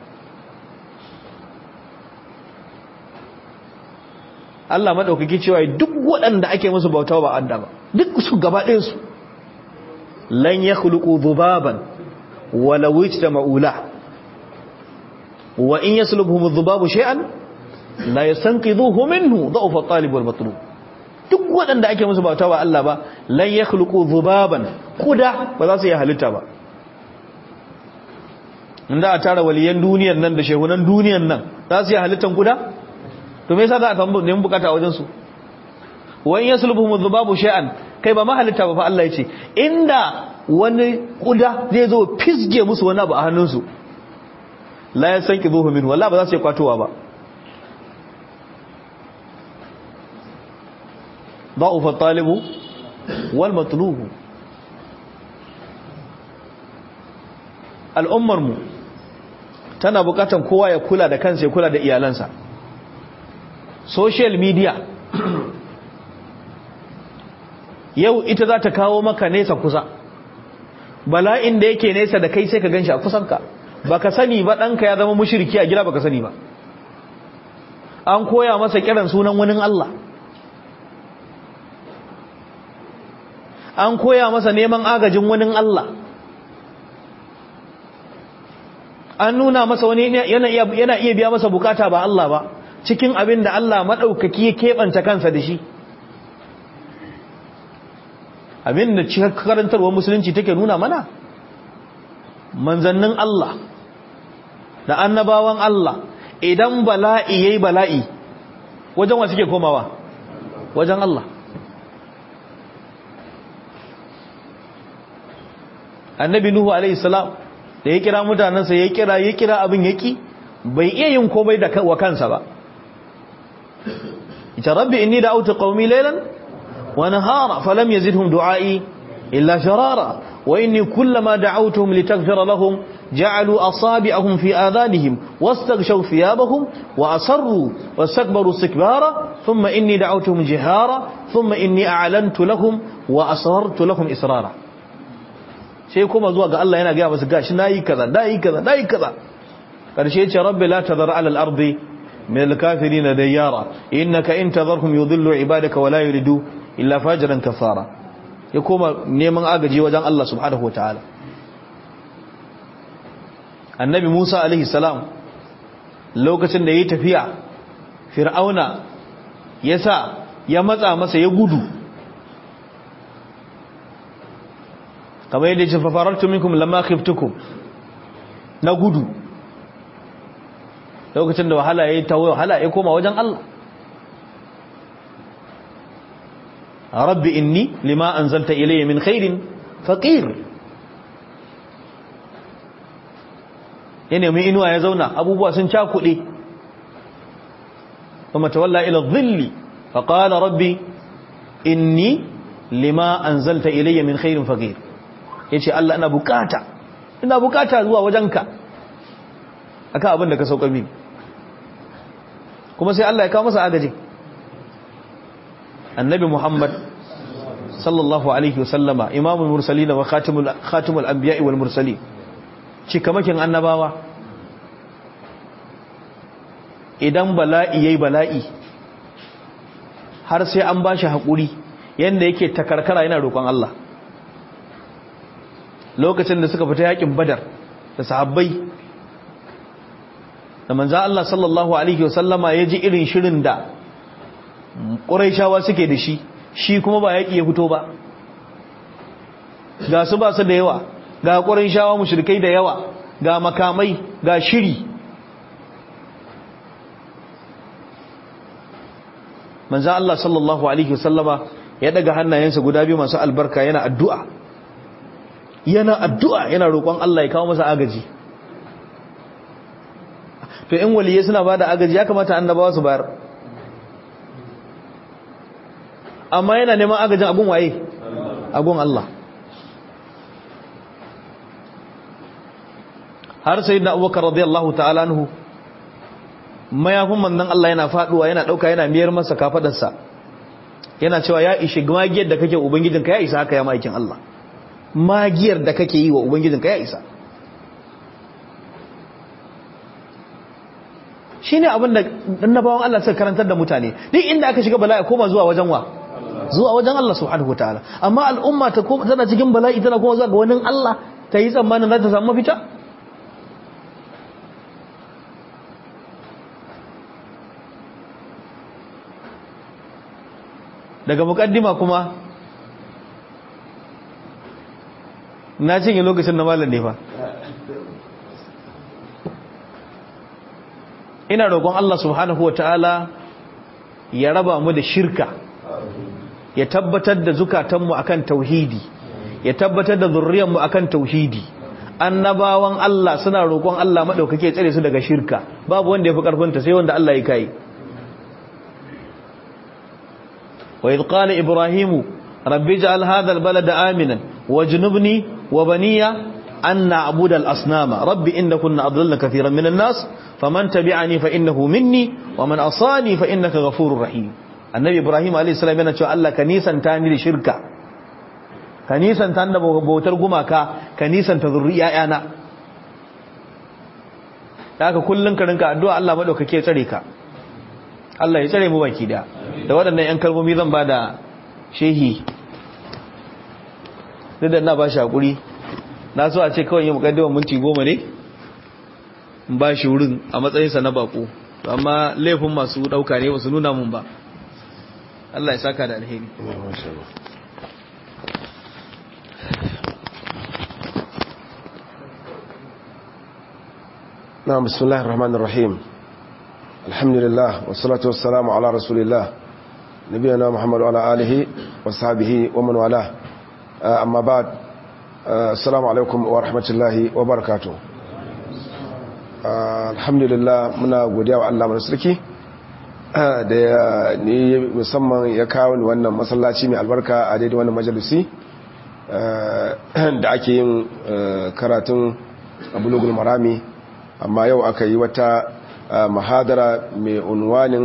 Allah maɗaukaki cewa duk waɗanda ake musu bauta ba adda ba duk su gaba ɗinsu lan ya khuluqu dhubaban wala wajda ma'ula wa in yaslubhum dhubabu shay'an la yastanqidhuhu minhu dha'fa at-talib wal matlub duk waɗanda ake musu bauta ba Allah ba lan ya khuluqu dhubaban kuda ba za su yi halitta ba inda a tara waliyan duniyar nan da shehunan duniyar nan za su yi halittan kuda to me yasa za a tambu neman bukata a wajen su wa in yaslubuhum dhubabu shay'an kai ba ma halitta ba fa Allah yace inda wani kuda zai zo fisge musu wani abu a hannunsu la yasanqidhuhu min wallahi ba za su yi kwatowa ba ضعف الطالب والمطلوب al'ummar mu tana bukatan kowa ya kula da kansa ya kula da iyalansa social media yau ita za ta kawo maka nesa kusa bala'in da yake nesa da kai sai ka ganshi a kusanka baka sani ba ɗanka ya zama mushirki a gida baka sani ba an koya masa kiran sunan wani Allah an koya masa neman agajin wani Allah an nuna masa wani yana iya biya masa bukata ba Allah ba cikin abin da Allah maɗaukaki ya keɓanta kansa da shi abin da cikin karantarwar musulunci take nuna mana manzannin Allah da annabawan Allah idan bala'i yayi bala'i wajen wa suke komawa wajen Allah annabi nuhu alaihi salam da ya kira mutanensa ya kira ya kira abin yaki bai iya yin komai da wa kansa ba ita rabbi inni da'awtu qaumi laylan wa nahara falam yazidhum du'ai illa sharara wa inni kullama da'awtuhum litaghfira lahum ja'alu asabi'ahum fi adhanihim wastaghshaw thiyabahum wa asarru wastakbaru istikbara thumma inni da'awtuhum jihara thumma inni a'lantu lahum wa asrartu lahum israra sai kuma zuwa ga Allah yana gaya masu gashi nayi kaza nayi kaza nayi kaza karshe ce rabbi la tadhar ala al-ardi min al-kafirin dayyara innaka in tadharhum yudhillu ibadaka wa la yuridu illa fajran kafara ya koma neman agaji wajen Allah subhanahu wataala annabi Musa alaihi salam lokacin da yayi tafiya fir'auna yasa ya matsa masa ya gudu kamar yadda ce fafarartu minkum lamma khiftukum na gudu lokacin da wahala yayi ta wahala ya koma wajen Allah rabbi inni lima anzalta ilayya min khairin faqir yana mai inuwa ya zauna abubuwa sun cakuɗe kuma tawalla ila dhilli faqala rabbi inni lima anzalta ilayya min khairin faqir ya ce Allah ina bukata ina bukata zuwa wajenka aka abin da ka saukar mini kuma sai Allah ya kawo masa agaji annabi Muhammad sallallahu alaihi wasallama imamul mursalin wa khatimul khatimul anbiya'i wal mursalin cikamakin annabawa idan bala'i yayi bala'i har sai an bashi hakuri yanda yake takarkara yana roƙon Allah lokacin da suka fita yakin badar da sahabbai da manzo Allah sallallahu alaihi wasallama ya ji irin shirin da Qurayshawa suke da shi shi kuma ba yaki ya fito ba ga su ba su da yawa ga Qurayshawa mushrikai da yawa ga makamai ga shiri manzo Allah sallallahu alaihi wasallama ya daga hannayensa guda biyu masu albarka yana addu'a yana addu'a yana roƙon Allah ya kawo masa agaji to in waliyai suna bada agaji ya kamata annabawa su bayar amma yana neman agajin agun waye agun Allah har sai na abubakar radiyallahu ta'ala anhu mayafin manzon Allah yana faduwa yana dauka yana miyar masa kafadarsa yana cewa ya ishi magiyar da kake ubangijinka ya isa haka ya maikin Allah magiyar da kake yi wa ubangijinka ya isa shine abin da annabawan Allah suka karantar da mutane duk inda aka shiga bala'i koma zuwa wajen wa zuwa wajen Allah subhanahu wataala amma al'umma ta koma tana cikin bala'i tana koma zuwa ga wani Allah ta yi tsammanin za ta samu mafita daga mukaddima kuma na cinye lokacin na malam ne fa ina roƙon Allah subhanahu wa ta'ala ya raba mu da shirka ya tabbatar da zukatanmu akan tauhidi ya tabbatar da zurriyanmu akan tauhidi annabawan Allah suna roƙon Allah maɗaukake tsare su daga shirka babu wanda ya fi ƙarfinta sai wanda Allah ya kai وإذ قال إبراهيم رب اجعل هذا البلد آمنا واجنبني وبني أن نعبد الأصنام رب إنكن أضلل كثيرا من الناس فمن تبعني فإنه مني ومن أصاني فإنك غفور رحيم النبي إبراهيم عليه السلام yana cewa Allah ka nisanta ni da shirka ka nisanta ni da bautar gumaka ka nisanta zurriya yana haka kullun ka rinka addu'a Allah madaukake tsare ka Allah ya tsare mu baki da da waɗannan ƴan kalmomi zan ba da shehi duk da na ba shi haƙuri na so a ce kawai yi mukaddimar minti goma ne in ba shi wurin a matsayinsa na bako amma laifin masu ɗauka ne wasu nuna mun ba Allah ya saka da alheri نعم بسم الله الرحمن الرحيم الحمد لله والصلاة والسلام على رسول الله نبينا محمد وعلى آله وصحبه ومن والاه أما بعد السلام عليكم ورحمة الله وبركاته الحمد لله muna godiya wa Allah mai sarki da ya ni musamman ya kawo ni wannan masallaci mai albarka a daidai wannan majalisi da ake yin karatun abulugul marami amma yau aka yi wata mahadara mai unwanin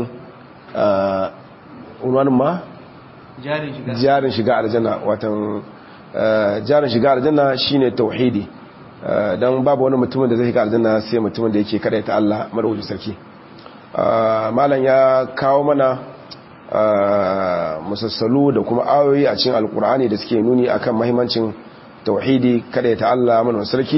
unwanin ma? jarin shiga aljanna watan jarin shiga aljanna shine tauhidi don babu wani mutumin da zai shiga aljanna sai mutumin da yake kada ta Allah marauji sarki malam ya kawo mana musassalu da kuma ayoyi a cikin alkur'ani da suke nuni akan mahimmancin tauhidi kada ta Allah marauji sarki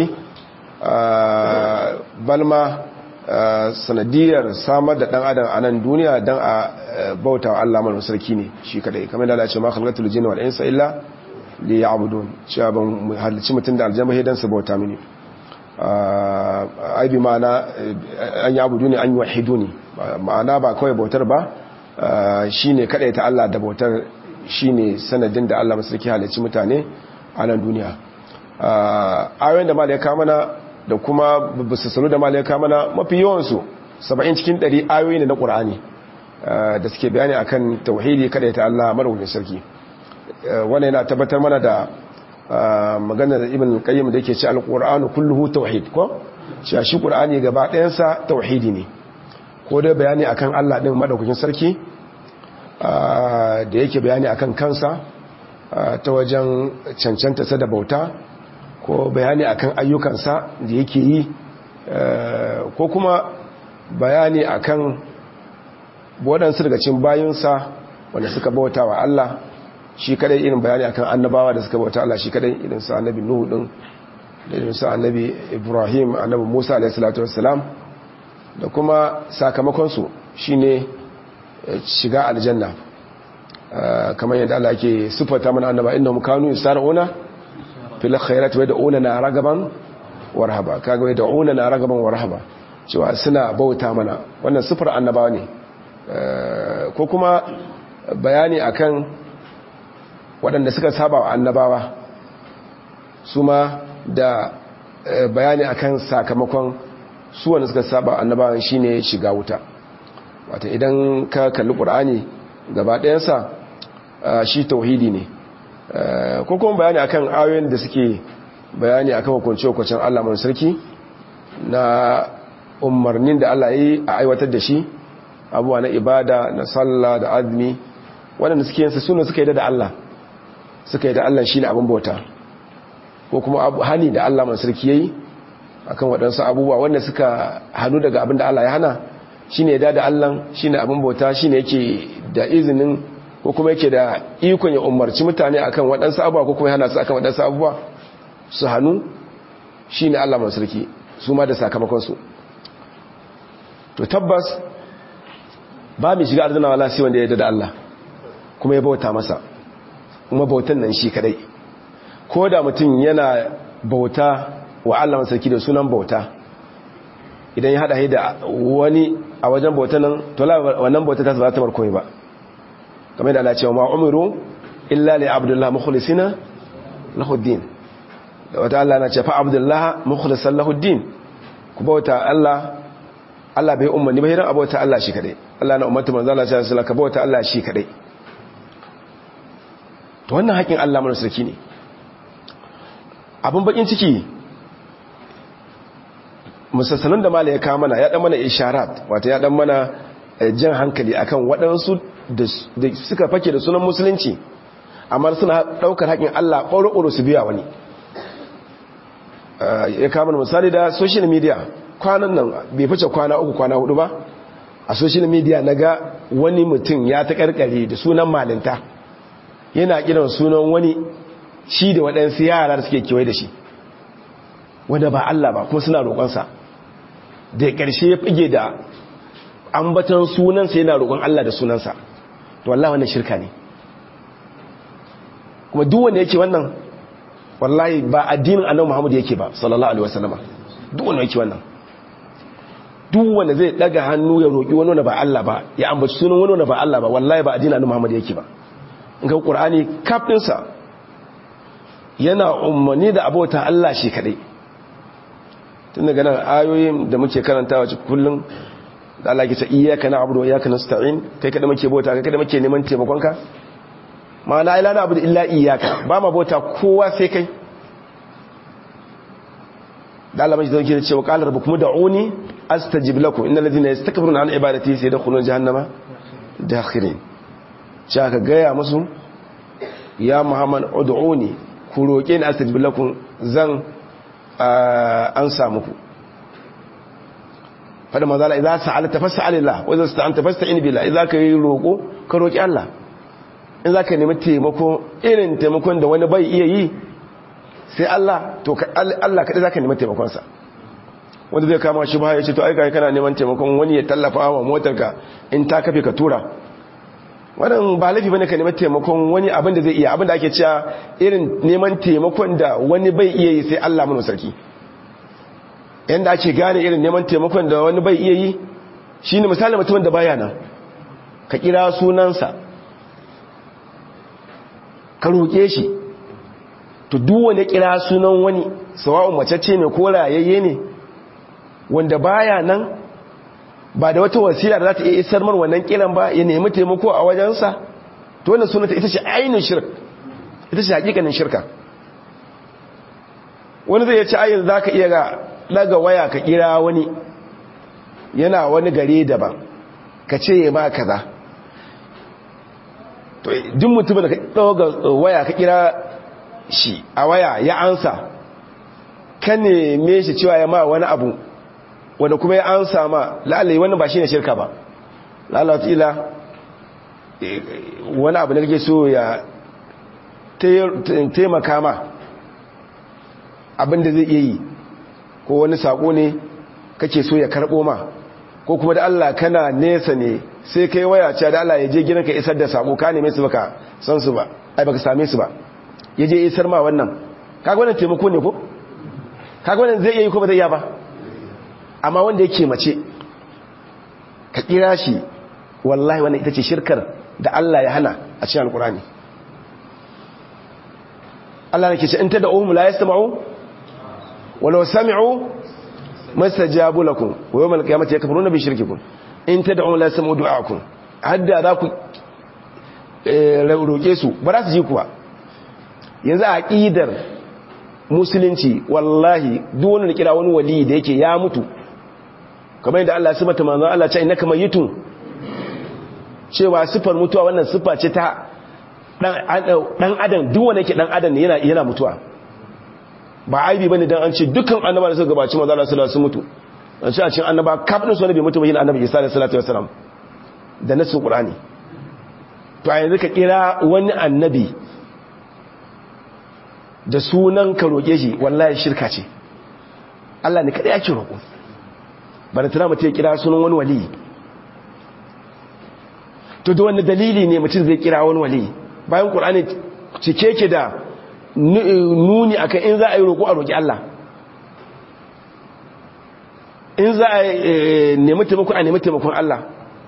balma sanadiyar samar da dan adam a nan duniya don a bauta wa Allah marauji sarki ne shi kadai kamar da Allah ya ce ma khalaqatul jinna wal insa illa li ya'budun cewa ban halicci mutum da aljanna sai dan su bauta mini ai bi ma'ana an ya'budu ne an yuwahidu ne ma'ana ba kawai bautar ba shine kadai ta Allah da bautar shine sanadin da Allah masarki halicci mutane a nan duniya ayoyin da malaika mana da kuma basu sanu da malaika mana mafi yawan su 70 cikin 100 ayoyi ne na Qur'ani da suke bayani akan tauhidi kadai ta Allah madaukakin sarki wannan yana tabbatar mana da maganar ibn qayyim da yake ce alqur'anu kulluhu tauhid ko cewa shi qur'ani gaba ɗayan sa tauhidi ne ko dai bayani akan Allah din madaukakin sarki da yake bayani akan kansa ta wajen cancanta sa da bauta ko bayani akan ayyukansa da yake yi ko kuma bayani akan waɗansu daga cikin bayinsa wanda suka bauta wa Allah shi kadai irin bayani akan annabawa da suka bauta Allah shi kadai irin su annabi Nuhu din da irin su annabi Ibrahim annabi Musa alayhi salatu wassalam da kuma sakamakon su shine shiga aljanna kamar yadda Allah yake sifata mana annaba innahum kanu yusar'una fil khairati wa yad'una na ragaban warhaba kaga wa yad'una na ragaban warhaba cewa suna bauta mana wannan sifar annabawa ne ko kuma bayani akan waɗanda suka saba wa annabawa su ma da bayani akan sakamakon su wanda suka saba wa annabawan shine shiga wuta wata idan ka kalli ƙur'ani gaba ɗayansa shi tauhidi ne ko kuma bayani akan ayoyin da suke bayani akan hukunce-hukuncen Allah mai sarki na umarnin da Allah yi a aiwatar da shi abuwa na ibada na sallah da azumi waɗanda suke yin su suka yi da Allah suka yi da Allah shi ne abin bauta ko kuma hani da Allah mai sarki yayi akan waɗansu abubuwa wanda suka hannu daga abin da Allah ya hana shine ya da Allah shine abin bauta shine yake da izinin ko kuma yake da ikon ya umarci mutane akan waɗansu abubuwa ko kuma ya hana su akan waɗansu abubuwa su hannu shine Allah mai sarki su ma da sakamakon su to tabbas ba mai shiga arzina wala sai wanda ya da Allah kuma ya bauta masa kuma bautan nan shi kadai ko da mutum yana bauta wa Allah sarki da sunan bauta idan ya hada da wani a wajen bauta nan to wannan bauta ta zaba ta bar komai ba kamar da Allah cewa ma umiru illa li abdullah mukhlisina lahu din da wata Allah na ce fa abdullah mukhlisan lahu din ku bauta Allah Allah bai umarni ba hiran abauta Allah shi kadai Allah na ummatu manzo Allah sallallahu alaihi wasallam ka bauta Allah shi kadai to wannan haƙin Allah mana sarki ne abin bakin ciki musassanin da mala ya kawo mana ya dan mana isharat wata ya dan mana jan hankali akan waɗansu da suka fake da sunan musulunci amma suna ɗaukar haƙin Allah ɓoro-ɓoro su biya wani ya kawo mana misali da social media kwanan nan bai fice kwana uku kwana hudu ba a social media na ga wani mutum ya ta karkare da sunan malinta yana kiran sunan wani shi da waɗansu yara da suke kewaye da shi wanda ba Allah ba kuma suna roƙonsa da ƙarshe ya fige da ambatan sunansa yana roƙon Allah da sunansa to wallahi wannan shirka ne kuma duk wanda yake wannan wallahi ba addinin annabi Muhammad yake ba sallallahu alaihi wasallama duk wanda yake wannan duk wanda zai daga hannu ya roƙi wani wanda ba Allah ba ya ambaci sunan wani wanda ba Allah ba wallahi ba addinin annabi Muhammad yake ba in ga Qur'ani kafinsa yana umarni da abota Allah shi kadai tun daga nan ayoyin da muke karantawa cikin kullum da Allah ke ce iyyaka na'budu wa iyyaka nasta'in kai kada muke bauta kai kada muke neman taimakon ka ma'ana ila na'budu illa iyyaka ba ma bauta kowa sai kai da Allah mai zauke da cewa qala rabbukum da'uni astajib lakum innal ladhina yastakbiruna an ibadati sayadkhuluna jahannama dakhirin cha ka gaya musu ya muhammad ud'uni ku roke ni astajib lakum zan an samu ku fada mazala idza sa'alta fas'alillah wa idza sta'anta fasta'in billah idza ka yi roko ka roki Allah in zaka nemi taimako irin taimakon da wani bai iya yi sai Allah to Allah kadai zaka nemi taimakon sa wanda zai kama shi ba ya ce to ai kai kana neman taimakon wani ya tallafa wa motarka in ta kafe ka tura wannan ba laifi bane ka nemi taimakon wani abin da zai iya abin da ake cewa irin neman taimakon da wani bai iya yi sai Allah mun sarki yanda ake gane irin neman taimakon da wani bai iya yi shine misali mutumin da baya nan ka kira sunansa ka roke shi to duk wanda kira sunan wani sawa'un mace ce ne ko rayayye ne wanda baya nan ba da wata wasila da za ta iya isar mar wannan kiran ba ya nemi taimako a wajensa to wannan sunanta ita ce ainihin shirk ita ce hakikanin shirka wani zai ci ayin za ka iya ga daga waya ka kira wani yana wani gare daban ka ce ya ma kaza to duk mutumin da ka ɗauga waya ka kira shi a waya ya ansa ka neme shi cewa ya ma wani abu wanda kuma ya ansa ma la'alai wannan ba shi ne shirka ba lalata wani abu da kake so ya taimaka ma abinda zai iya yi ko wani sako ne kake so ya karbo ma ko kuma da Allah kana nesa ne sai kai waya cewa da Allah ya je gidanka isar da sako ka neme su baka san su ba ai baka same su ba ya je isar ma wannan kaga wannan taimako ne ko kaga wannan zai iya yi ko ba zai iya ba amma wanda yake mace ka kira shi wallahi wannan ita ce shirkar da Allah ya hana a cikin alkurani Allah nake ce in ta da'uhum la yasma'u walau sami'u mastajabu lakum wa yawmal qiyamati yakfuruna bi shirkikum in ta da'uhum la yasma'u du'aakum hadda za ku roke su ba za su ji kuwa yanzu a aqidar musulunci wallahi duk wanda kira wani wali da yake ya mutu kamar yadda Allah ya sifata manzon Allah ce innaka mayyitun cewa sifar mutuwa wannan sifa ce ta dan adam duk wanda yake dan adam ne yana yana mutuwa ba aibi bane dan an ce dukkan annabawa da suka gabaci manzon Allah sallallahu alaihi wasallam mutu an ce a cikin annaba kafin su wani bai mutu ba yin annabi Isa alaihi salatu wasallam da nasin Qur'ani to a yanzu ka kira wani annabi da sunan ka roƙe shi wallahi shirka ce Allah ne kaɗai ake roƙo ba da tana mutum ya kira sunan wani wali to da wani dalili ne mutum zai kira wani wali bayan ƙur'ani cike ke da nuni akan in za a yi roƙo a roƙi Allah in za a nemi taimako a nemi taimakon Allah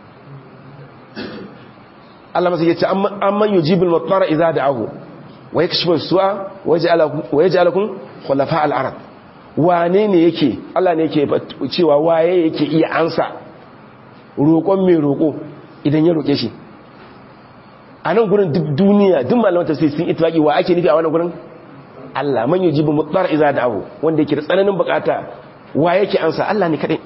Allah masu yace an man yujibul matsara idza da'ahu wa yakshifu su'a wa yaj'alukum khulafa al-ard wane ne yake Allah ne yake cewa waye yake iya ansa roƙon mai roƙo idan ya roƙe shi a nan gurin duk duniya duk malaman tafsir sun ittifaqi wa ake nufi a wannan gurin Allah man yujibu mutsara idza da'ahu wanda yake da tsananin bukata wa yake ansa Allah ne kadai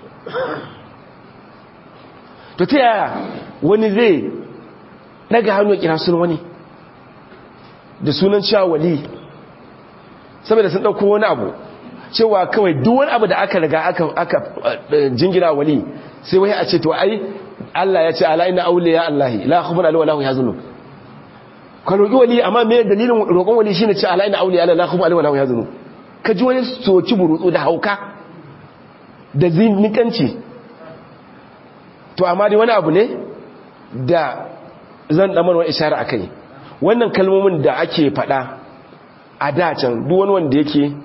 to ta yaya wani zai daga hannu kira sunan wani da sunan cewa wali saboda sun dauko wani abu cewa kawai duk wani abu da aka riga aka aka jingina wali sai wai a ce to ai Allah ya ce ala inna awliya Allahi la khawfun alaihim wa la hum yahzanun ka roki wali amma me dalilin roƙon wali shine ce ala inna awliya Allah la khawfun alaihim wa la hum yahzanun ka ji wani soci burutsu da hauka da zinikanci to amma dai wani abu ne da zan damar wani ishara a kai wannan kalmomin da ake fada a dacen duk wani wanda yake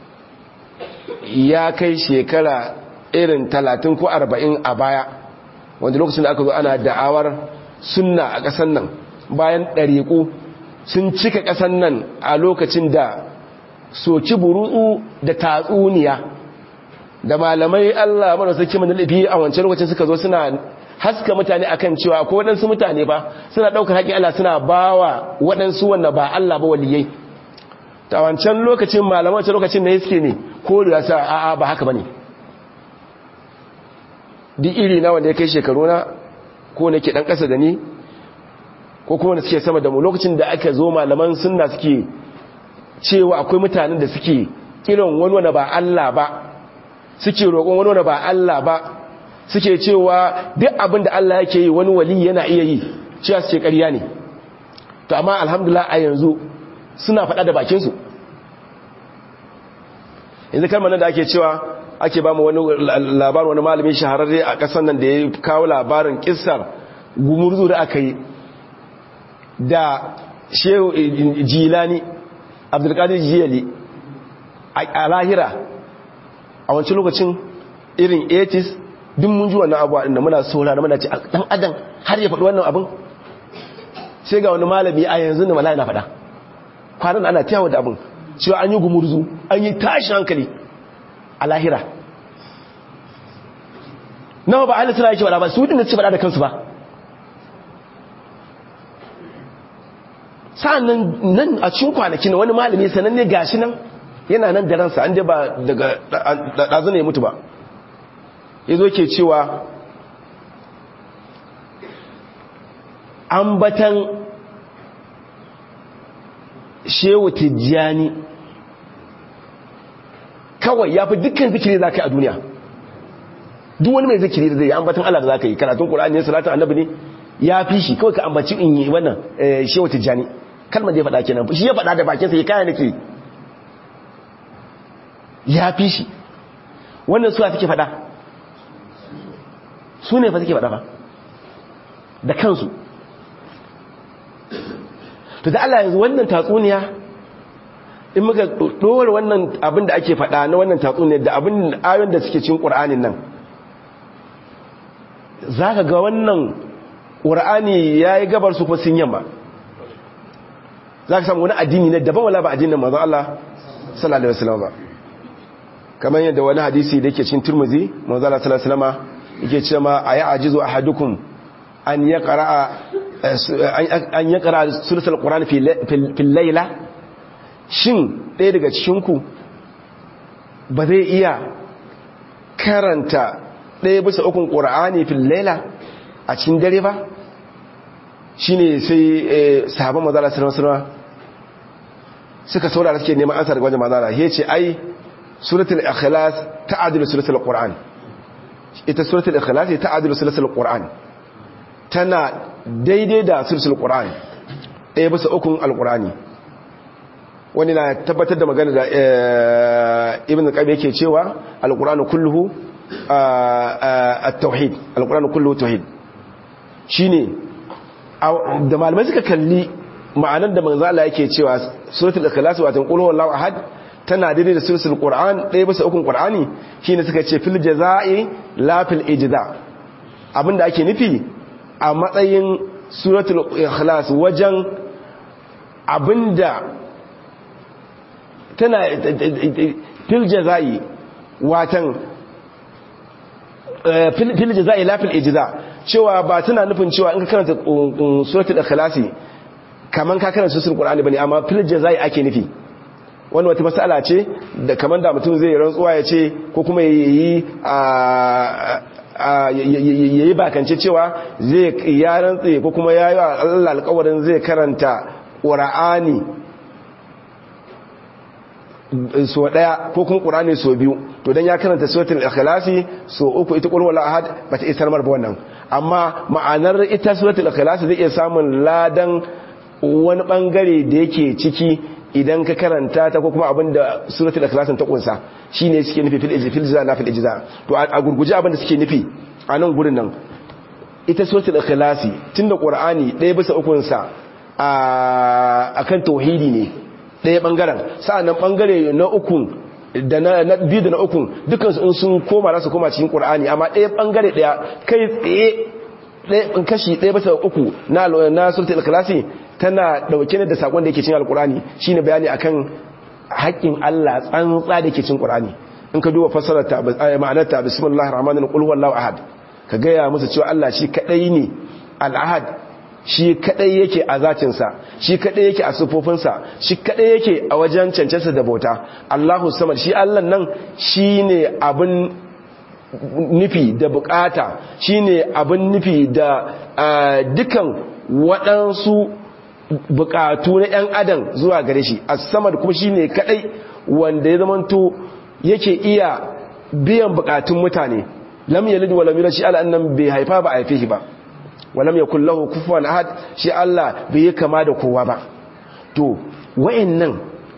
ya kai shekara irin talatin ko arba'in a baya wanda lokacin da aka zo ana da'awar sunna a ƙasan nan bayan ɗariƙu sun cika ƙasan nan a lokacin da soci burutsu da tatsuniya da malamai Allah mara sarki mana lafi a wancan lokacin suka zo suna haska mutane akan cewa ko waɗansu mutane ba suna ɗaukar haƙin Allah suna bawa waɗansu wanda ba Allah ba waliyai ta wancan lokacin malaman wancan lokacin ne suke ne ko da sa a'a ba haka bane duk iri na wanda ya kai shekaru na ko nake dan ƙasa da ni ko kuma wanda suke sama da mu lokacin da aka zo malaman sunna suke cewa akwai mutanen da suke kiran wani wanda ba Allah ba suke roƙon wani wanda ba Allah ba suke cewa duk abin da Allah yake yi wani wali yana iya yi cewa suke ƙarya ne to amma alhamdulillah a yanzu suna faɗa da bakinsu yanzu kalmar da ake cewa ake ba mu wani labarin wani malamin shahararre a ƙasar nan da ya kawo labarin ƙisar gumurzu da aka yi da shehu jilani abdulkadir jiyali a lahira a wancan lokacin irin 80s duk mun ji wannan abuwa inda muna saura da muna ce dan adam har ya faɗi wannan abin sai ga wani malami a yanzu da malaya na faɗa kwanan ana tiyawa da abin cewa an yi gumurzu an yi tashin hankali a lahira nawa ba ahalin suna yake faɗa ba su dinga ci faɗa da kansu ba sa'an nan a cikin kwanakin wani malami sananne gashi nan yana nan da ransa an je ba daga ɗazu ne ya mutu ba ya zo ke cewa ambatan shehu tijjani kawai ya fi dukkan zikiri za ka yi a duniya duk wani mai zikiri da zai yi ambatan Allah da za ka yi karatun ƙura'ani ne salatun annabi ne ya fi shi kawai ka ambaci in yi wannan shehu tijjani kalmar da ya faɗa kenan shi ya faɗa da bakinsa ya kaya nake ya fi shi wannan suwa suke faɗa su ne fa suke faɗa ba da kansu to da Allah yanzu wannan tatsuniya in muka ɗora wannan abin da ake faɗa na wannan tatsuniya da abin ayon da suke cin ƙur'anin nan za ka ga wannan ƙur'ani ya yi gabar su kuma sun yamma za ka samu wani addini na daban wala ba addinin mazan Allah sallallahu alaihi wasallam ba kamar yadda wani hadisi da yake cin turmuzi manzo Allah sallallahu alaihi wasallam yake cewa ayi ajizu ahadukum an yaqra an yaqra suratul qur'an fi fil layla shin ɗaya daga cikin ku ba zai iya karanta ɗaya bisa ukun ƙura'ani fil laila a cikin dare ba shi ne sai sahaban mazala sinarwa suka saurara suke neman ansa daga wajen mazala ya ce ai suratul ikhlas ta'adilu suratul qur'an ita suratul ikhlas ta'adilu suratul qur'an tana daidai da suratul qur'an ɗaya bisa ukun alqur'ani wani na tabbatar da magana da ibn qayyim yake cewa alqur'anu kulluhu at-tauhid alqur'anu kulluhu tauhid shine da malamai suka kalli ma'anar da manzo Allah yake cewa suratul ikhlas wato qul huwallahu ahad tana daidai da suratul qur'an ɗaya bisa ukun qur'ani shine suka ce fil jazaa'i la fil ijza abinda ake nufi a matsayin suratul ikhlas wajen abinda tana fil jazaa'i watan fil jazaa'i la fil ijza cewa ba tana nufin cewa in ka karanta suratul ikhlasi kaman ka karanta suratul qur'ani bane amma fil jazai ake nufi wani wata mas'ala ce da kaman da mutum zai rantsuwa ya ce ko kuma yayi a yayi bakance cewa zai ya rantsi ko kuma yayi Allah alƙawarin zai karanta qur'ani so daya ko kuma qur'ani so biyu to dan ya karanta suratul ikhlasi so uku ita qul huwallahu ahad bata isar mar ba wannan amma ma'anar ita suratul ikhlas zai iya samun ladan wani bangare da yake ciki idan ka karanta ta ko kuma abinda suratul ikhlas ta kunsa shine suke nufi fil ijza fil ijza na fil ijza to a gurguje abinda suke nufi a nan gurin nan ita suratul ikhlas tunda qur'ani ɗaya bisa ukun sa akan tauhidi ne ɗaya bangaren sa'annan bangare na ukun da na biyu da na ukun dukansu in sun koma za su koma cikin ƙur'ani amma ɗaya ɓangare ɗaya kai tsaye kashi ɗaya basa uku na na sultan ikhlasi tana ɗauke ne da sakon da yake cin alƙur'ani shine bayani akan haƙƙin Allah tsantsa da yake cin ƙur'ani in ka duba fassarar ta ma'anar ta bismillahir rahmanir qul huwallahu ahad ka gaya musu cewa Allah shi kadai ne al-ahad shi kadai yake a zatinsa shi kadai yake a sufofinsa shi kadai yake a wajen cancansa da bauta Allahu samad shi Allah nan shine abin nufi da bukata shine abin nufi da dukan waɗansu bukatu na 'yan adam zuwa gare shi as-samad kuma shine kadai wanda ya zamanto yake iya biyan bukatun mutane lam yalid wa lam yulad shi Allah nan bai haifa ba a haife shi ba walam yakul lahu kufuwan ahad shi Allah bai yi kama da kowa ba to wayannan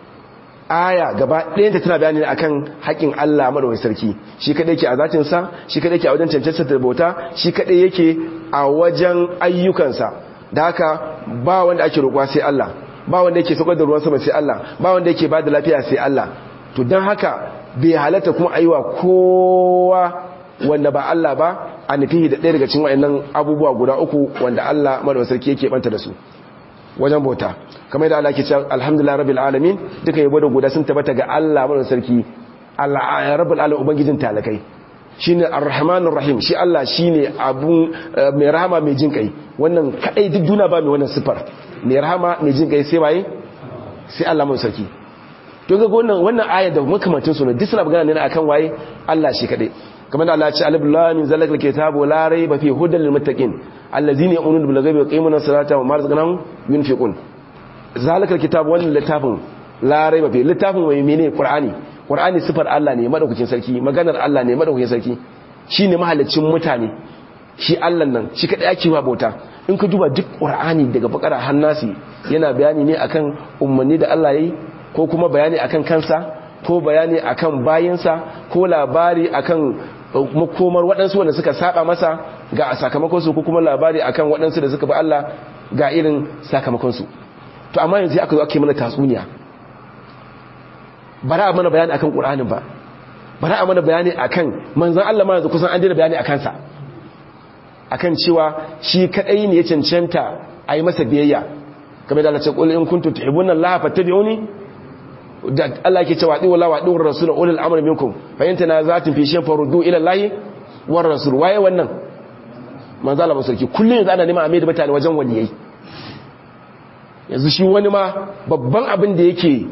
aya gaba ɗayanta tana bayani ne akan haƙin Allah madawai sarki shi kadai yake a zatin sa shi kadai yake a wajen cancanta da bauta shi kadai yake a wajen ayyukansa da haka ba wanda ake roƙwa sai Allah ba wanda yake saukar da ruwan sama sai Allah ba wanda yake bada lafiya sai Allah to don haka bai halatta kuma aiwa kowa wanda ba Allah ba a nufihi da ɗaya daga cikin wa'annan abubuwa guda uku wanda Allah madawar sarki yake banta da su wajen bauta kamar da Allah ke cewa alhamdulillah rabbil alamin duka yabo da guda sun tabbata ga Allah madawar sarki Allah rabbul alamin ubangijin talakai shine arrahmanur rahim shi Allah shine abun mai rahama mai jin kai wannan kadai duk duna ba mai wannan sifar mai rahama mai jin kai sai waye sai Allah madawar sarki to ga wannan wannan aya da makamantin su ne duk suna magana ne akan waye Allah shi kadai kamar da Allah ya ce alif lam mim zalikal kitabu la rayba fi hudal lil muttaqin allazina yu'minuna bil ghaibi wa yuqimuna as-salata wa ma razaqnahum yunfiqun zalikal kitabu wannan littafin la rayba fi littafin mai mene qur'ani qur'ani sifar Allah ne madaukakin sarki maganar Allah ne madaukakin sarki shine mahalicin mutane shi Allah nan shi kadai ake wa bauta in ka duba duk qur'ani daga bakara hannasi yana bayani ne akan ummanni da Allah yayi ko kuma bayani akan kansa ko bayani akan bayinsa ko labari akan makomar waɗansu wanda suka saba masa ga sakamakonsu ko kuma labari akan waɗansu da suka bi Allah ga irin sakamakonsu to amma yanzu aka zo ake mana tatsuniya bara a mana bayani akan ƙur'anin ba bara a mana bayani akan manzan Allah ma yanzu kusan an dina bayani akan sa akan cewa shi kadai ne ya cancanta a yi masa biyayya kamar da Allah ce qul in kuntum tuhibbuna Allah fattabi'uni da Allah ke cewa diwa lawa diwa rasul ulul amr minkum fa in tanazatum fi shay'in faruddu ila Allah war rasul waye wannan manzo Allah sarki kullun yanzu ana neman a da mutane wajen waliyai yanzu shi wani ma babban abin da yake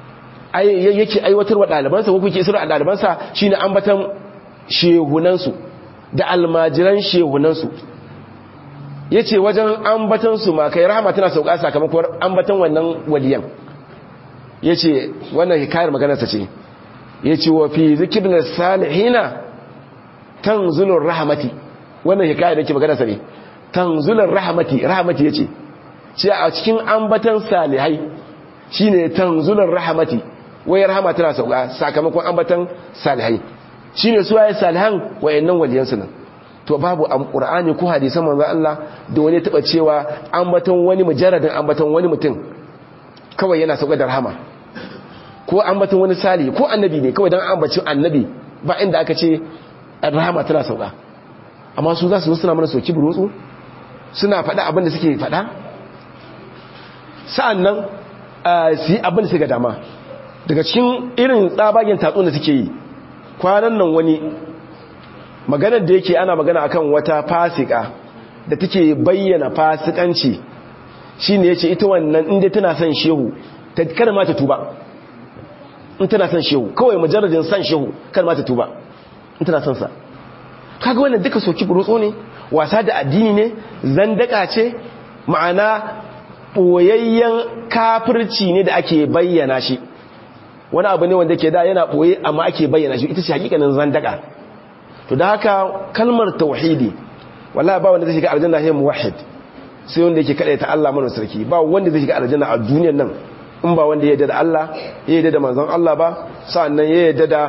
yake aiwatarwa dalibansa ko kuke isra dalibansa shine ambatan shehunan su da almajiran shehunansu ya ce wajen ambatansu ma kai rahama tana sauka sakamakon ambatan wannan waliyan ya ce wannan hikayar maganarsa ce ya ce wa fi zikirin salihina tanzulun rahamati wannan hikayar da ke maganarsa ne tanzulun rahamati rahamati ya ce ce a cikin ambatan salihai shi ne tanzulun rahamati wai rahama tana sauka sakamakon ambatan salihai shi ne suwaye salihan wayannan waliyansu nan to babu ƙur'ani ko hadisan manzo Allah da wani taba cewa ambaton wani mujarradin ambaton wani mutum kawai yana sauka da rahama ko ambaton wani sali ko annabi ne kawai dan ambacin annabi ba inda aka ce rahama tana sauka amma su za su suna mana soki burutsu suna faɗa abin da suke faɗa sa'annan su yi abin da suke dama daga cikin irin tsabagen tatsun da suke yi kwanan nan wani maganar da yake ana magana akan wata fasika da take bayyana fasikanci shine yace ita wannan inda tana son shehu ta kada ma ta tuba in tana son shehu kawai mujarradin son shehu kada ma ta tuba in tana son sa kaga wannan duka soki burutso ne wasa da addini ne zandaka ce ma'ana boyayyen kafirci ne da ake bayyana shi wani abu ne wanda ke da yana boye amma ake bayyana shi ita ce hakikanin zandaka to da haka kalmar tauhidi wallahi ba wanda zai shiga aljanna sai muwahhid sai wanda yake kada ta Allah mana sarki ba wanda zai shiga aljanna a duniyar nan in ba wanda ya yarda da Allah ya yarda da manzon Allah ba sannan ya yarda da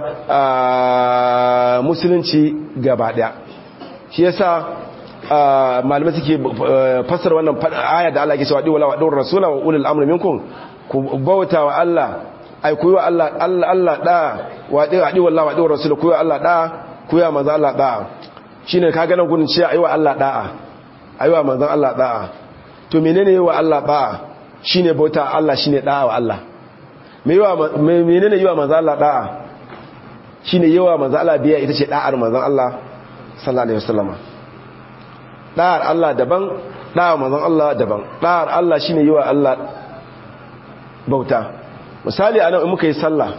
musulunci gaba daya shi yasa malamai suke fassara wannan aya da Allah yake cewa wala wa rasula wa ulul amri minkum ku bauta wa Allah ai ku yi wa Allah Allah da wa di wallahi wa di rasul ku yi wa Allah da ku yi wa manzon Allah da shine kaga nan gudun ce ayi wa Allah da'a ayi wa manzon Allah da'a to menene yi wa Allah da'a shine bauta Allah shine da'a wa Allah me yi wa menene yi wa manzon Allah da'a shine yi wa manzon Allah biya ita ce da'ar manzon Allah sallallahu alaihi wasallam da'ar Allah daban da'ar manzon Allah daban da'ar Allah shine yi wa Allah bauta misali anan in muka yi sallah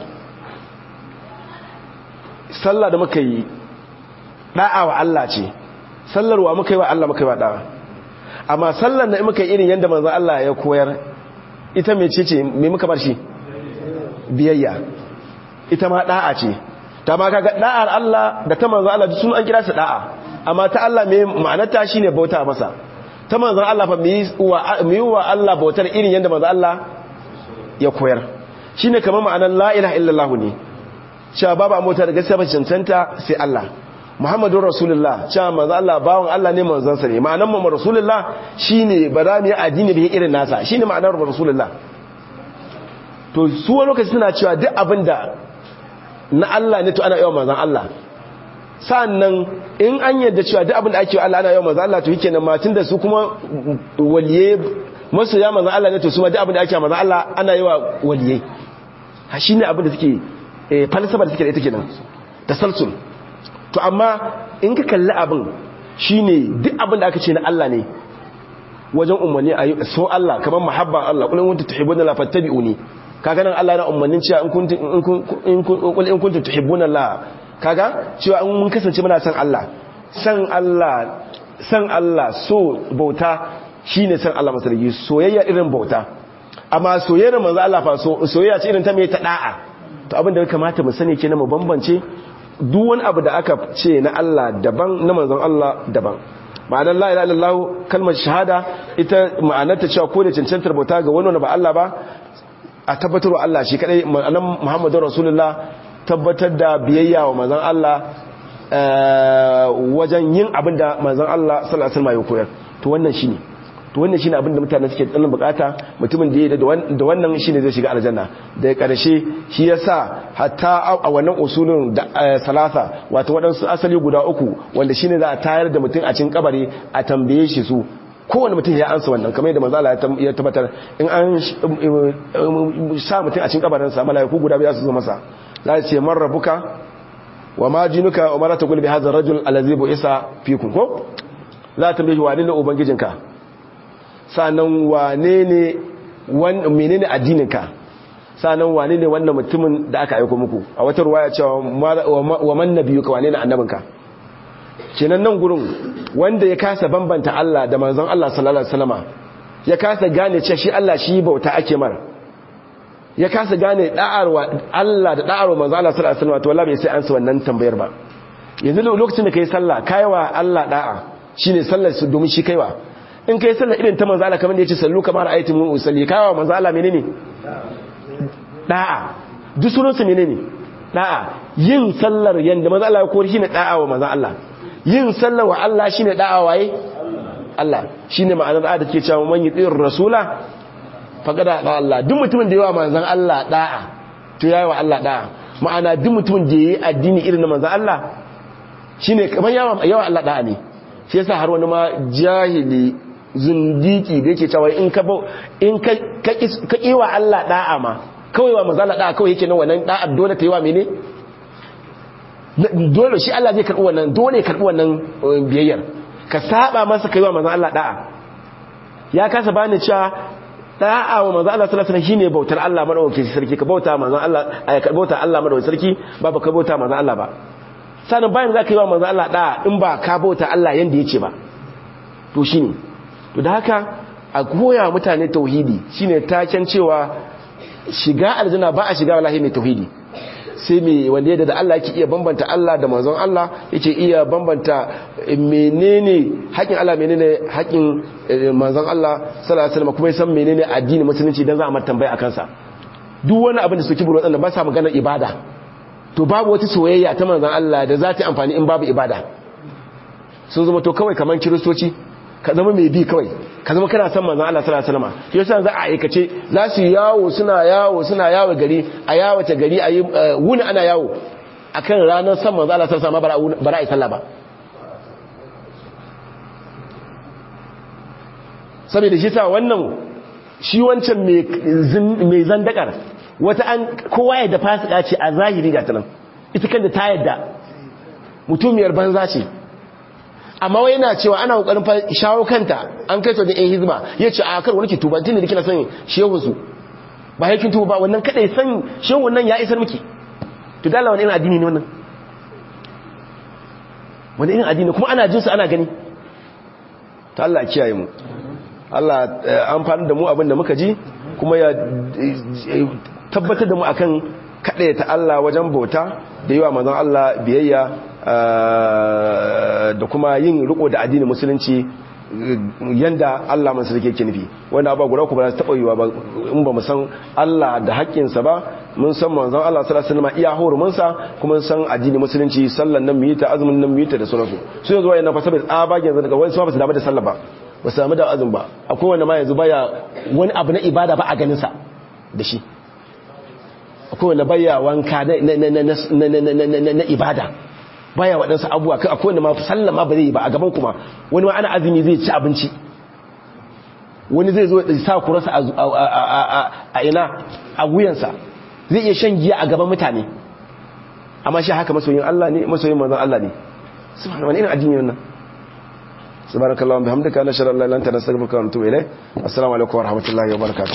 sallah da muka yi da'a wa Allah ce sallar wa muka yi wa Allah muka yi wa da'a amma sallar da muka yi irin yadda manzon Allah ya koyar ita me ce ce me muka bar shi biyayya ita ma da'a ce ta ma kaga da'ar Allah da ta manzon Allah sun an kira su da'a amma ta Allah me ma'anarta shine bauta masa ta manzon Allah fa mu yi wa Allah bautar irin yadda manzon Allah ya koyar shine kamar ma'anar la ilaha illallah ne cewa babu mota da gaskiya ba cancanta sai Allah Muhammadun Rasulullah cewa manzo Allah bawon Allah ne manzon sa ne ma'anar mu Rasulullah shine ba za mu yi addini da irin nasa shine ma'anar Rasulullah to su wani lokaci suna cewa duk abinda na Allah ne to ana yawan manzon Allah sannan in an yadda cewa duk abinda ake yi Allah ana yawan manzon Allah to yake nan ma tunda su kuma waliye masu ya manzon Allah ne to su ma duk abinda ake yi manzon Allah ana yawa waliye ha shine abinda suke falsafa da suke da ita kenan tasalsul to amma in ka kalli abin shine duk abin da aka ce na Allah ne wajen umarni a so Allah kamar mahabban Allah kullum kuntum tuhibbuna la fattabi'uni kaga nan Allah yana umarnin cewa in kuntum in kuntum in kuntum tuhibbuna la kaga cewa in mun kasance muna san Allah san Allah san Allah so bauta shine san Allah masarki soyayya irin bauta amma soyayyar manzo Allah fa soyayya ce irin ta mai ta da'a to abin da ya kamata mu sani kenan mu bambance duk wani abu da aka ce na Allah daban na manzon Allah daban ma'anar la ilaha illallah kalmar shahada ita ma'anar ta cewa ko da cancantar bauta ga wani wanda ba Allah ba a tabbatar wa Allah shi kadai ma'anar Muhammadur Rasulullah tabbatar da biyayya wa manzon Allah wajen yin abin da manzon Allah sallallahu alaihi wasallam ya koyar to wannan shine to wannan shine abin da mutane suke tsanin bukata mutumin da ya da wannan shine zai shiga aljanna da karshe shi yasa hatta a wannan usulun da salasa wato wadansu asali guda uku wanda shine za a tayar da mutum a cikin kabari a tambaye shi su kowane mutum ya ansa wannan kamar yadda manzala ya tabbatar in an sa mutum a cikin kabarin sa malaiku guda biya su zo masa za su ce man rabbuka wa ma jinuka wa ma la taqul bi hadha ar-rajul allazi bu'isa fikum ko za ta tambaye wani ne ubangijinka sanan wane ne menene addininka sanan wane ne wannan mutumin da aka aika muku a wata ruwaya cewa wa man nabiyuka wane ne annabinka kenan nan gurin wanda ya kasa bambanta Allah da manzon Allah sallallahu alaihi wasallama ya kasa gane cewa shi Allah shi bauta ake mara ya kasa gane da'arwa Allah da da'arwa manzon Allah sallallahu alaihi wasallama to wallahi bai sai an sa wannan tambayar ba yanzu lokacin da kai sallah kaiwa Allah da'a shine sallar su domin shi kaiwa in kai sallar irin ta manzon Allah kamar da yace sallu kamar ayatu mu usalli kaiwa manzon Allah menene da'a duk sunansa menene da'a yin sallar yanda manzon Allah ya kori shine da'a wa manzon Allah yin sallar wa Allah shine da'a waye Allah shine ma'anar da take cewa man yutir rasula faqada da Allah duk mutumin da yawa manzon Allah da'a to yayi wa Allah da'a ma'ana duk mutumin da yayi addini irin na manzon Allah shine kamar yawa yawa Allah da'a ne shi yasa har wani ma jahili zundiki da yake cewa in ka in ka ka kiwa Allah da'a ma kawai wa manzon Allah da'a kawai yake nan wannan da'a dole ta yi wa mene dole shi Allah zai karɓi wannan dole ya karɓi wannan biyayyar ka saba masa kai wa manzon Allah da'a ya kasa bani cewa da'a wa manzon Allah sallallahu alaihi wasallam shine bautar Allah madaukakin sarki ka bauta manzon Allah ay ka bauta Allah madaukakin sarki ba ba ka bauta manzon Allah ba sanin bayan zaka yi wa manzon Allah da'a in ba ka bauta Allah yanda yace ba to shine to da haka a koya mutane tauhidi shine taken cewa shiga aljanna ba a shiga wallahi mai tauhidi sai mai wanda yadda da Allah yake iya bambanta Allah da manzon Allah yake iya bambanta menene haƙin Allah menene haƙin manzon Allah sallallahu alaihi wasallam kuma ya san menene addini musulunci dan za a tambaya akan sa duk wani abin da suke buru wadanda ba sa maganar ibada to babu wata soyayya ta manzon Allah da za ta amfani in babu ibada sun zama to kawai kaman kiristoci ka zama mai bi kawai ka zama kana son manzon Allah sallallahu alaihi wasallam yasa za a aikace za su yawo suna yawo suna yawo gari a yawo ta gari ayi wuni ana yawo akan ranar son manzon Allah sallallahu alaihi wasallam bara ai sallah ba saboda shi sa wannan shi wancan mai zandakar wata an kowa ya da fasika ce a zahiri ga tanan ita kanta ta yadda mutumiyar banza ce amma wai yana cewa ana kokarin shawo kanta an kai ta da ɗan hizma ya ce a kar wani ke tuba tun da kina son shehu su ba yakin tuba ba wannan kadai san shehu wannan ya isar miki to dala wani irin addini ne wannan wani irin addini kuma ana jinsu ana gani ta Allah kiyaye mu Allah amfani da mu abin da muka ji kuma ya tabbatar da mu akan kaɗaya ta Allah wajen bauta da yi wa manzon Allah biyayya da kuma yin riko da addinin musulunci yanda Allah man sarki yake nufi wanda ba guda ku ba ta yiwa ba in ba mu san Allah da haƙƙinsa ba mun san manzon Allah sallallahu alaihi wasallam iya hurumin sa kuma san addinin musulunci sallan nan mu yi ta azumin nan mu yi ta da sauransu su yanzu wayannan fa saboda tsabagen yanzu daga wani su ba su damu da sallah ba ba su damu da azumi ba akwai wanda ma yanzu baya wani abu na ibada ba a ganin sa da shi akwai wanda baya wanka na ibada baya waɗansu abuwa akwai wanda ma sallah ma ba zai yi ba a gaban kuma wani ma ana azumi zai ci abinci wani zai zo da sa kurasa a ina a wuyansa zai iya shan giya a gaban mutane amma shi haka masoyin Allah ne masoyin manzon Allah ne subhanahu wani irin addini wannan subhanakallahumma bihamdika nashhadu an la ilaha illa anta nastaghfiruka wa natubu ilayk assalamu alaikum wa rahmatullahi wa barakatuh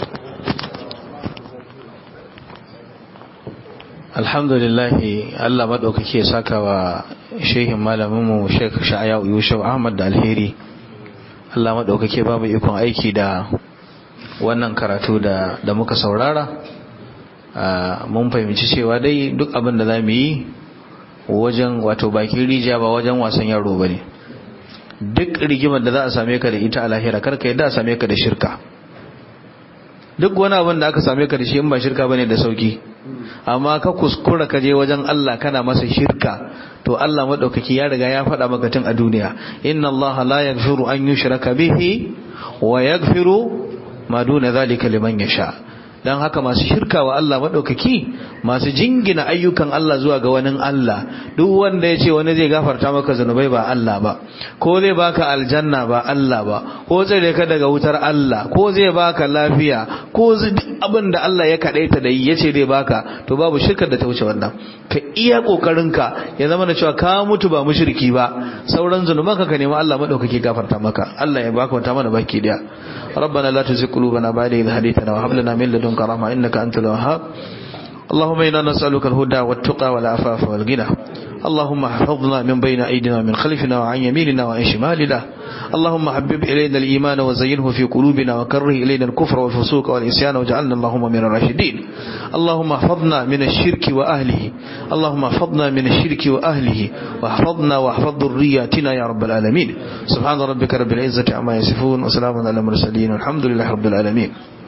alhamdulillah Allah madaukake ya saka wa shehin malaminmu Sheikh Sha'aya Yusuf Ahmad da alheri Allah madaukake ba mu ikon aiki da wannan karatu da da muka saurara mun fahimci cewa dai duk abin da zamu yi wajen wato bakin rijiya ba wajen wasan yaro bane duk rigimar da za a same ka da ita a lahira karka yadda a same ka da shirka duk wani abin da aka same ka da shi in ba shirka bane da sauki amma ka kuskura ka je wajen Allah kana masa shirka to Allah madaukaki ya riga ya faɗa maka tun a duniya inna Allah la yaghfiru an yushraka bihi wa yaghfiru ma duna zalika liman yasha dan haka masu shirka wa Allah madaukaki masu jingina ayyukan Allah zuwa ga wani Allah duk wanda ya ce wani zai gafarta maka zanubai ba Allah ba ko zai baka aljanna ba Allah ba ko zai ka daga wutar Allah ko zai baka lafiya ko duk abin da Allah ya kadaita da yi yace zai baka to babu shirkar da ta wuce wannan ka iya kokarinka ya zama da cewa ka mutu ba mushriki ba sauran zanuban ka ka nemi Allah madaukaki gafarta maka Allah ya baka wata mana baki daya ربنا لا تزغ قلوبنا بعد إذ هديتنا وهب لنا من لدنك رحمة إنك أنت الوهاب اللهم إنا نسألك الهدى والتقى والعفاف والغنى اللهم احفظنا من بين أيدينا ومن خلفنا وعن يميننا وعن شمالنا اللهم حبب إلينا الإيمان وزينه في قلوبنا وكره إلينا الكفر والفسوق والإسيان واجعلنا اللهم من الراشدين اللهم احفظنا من الشرك وأهله اللهم احفظنا من الشرك وأهله واحفظنا واحفظ ذرياتنا يا رب العالمين سبحان ربك رب العزة عما يصفون وسلام على المرسلين والحمد لله رب العالمين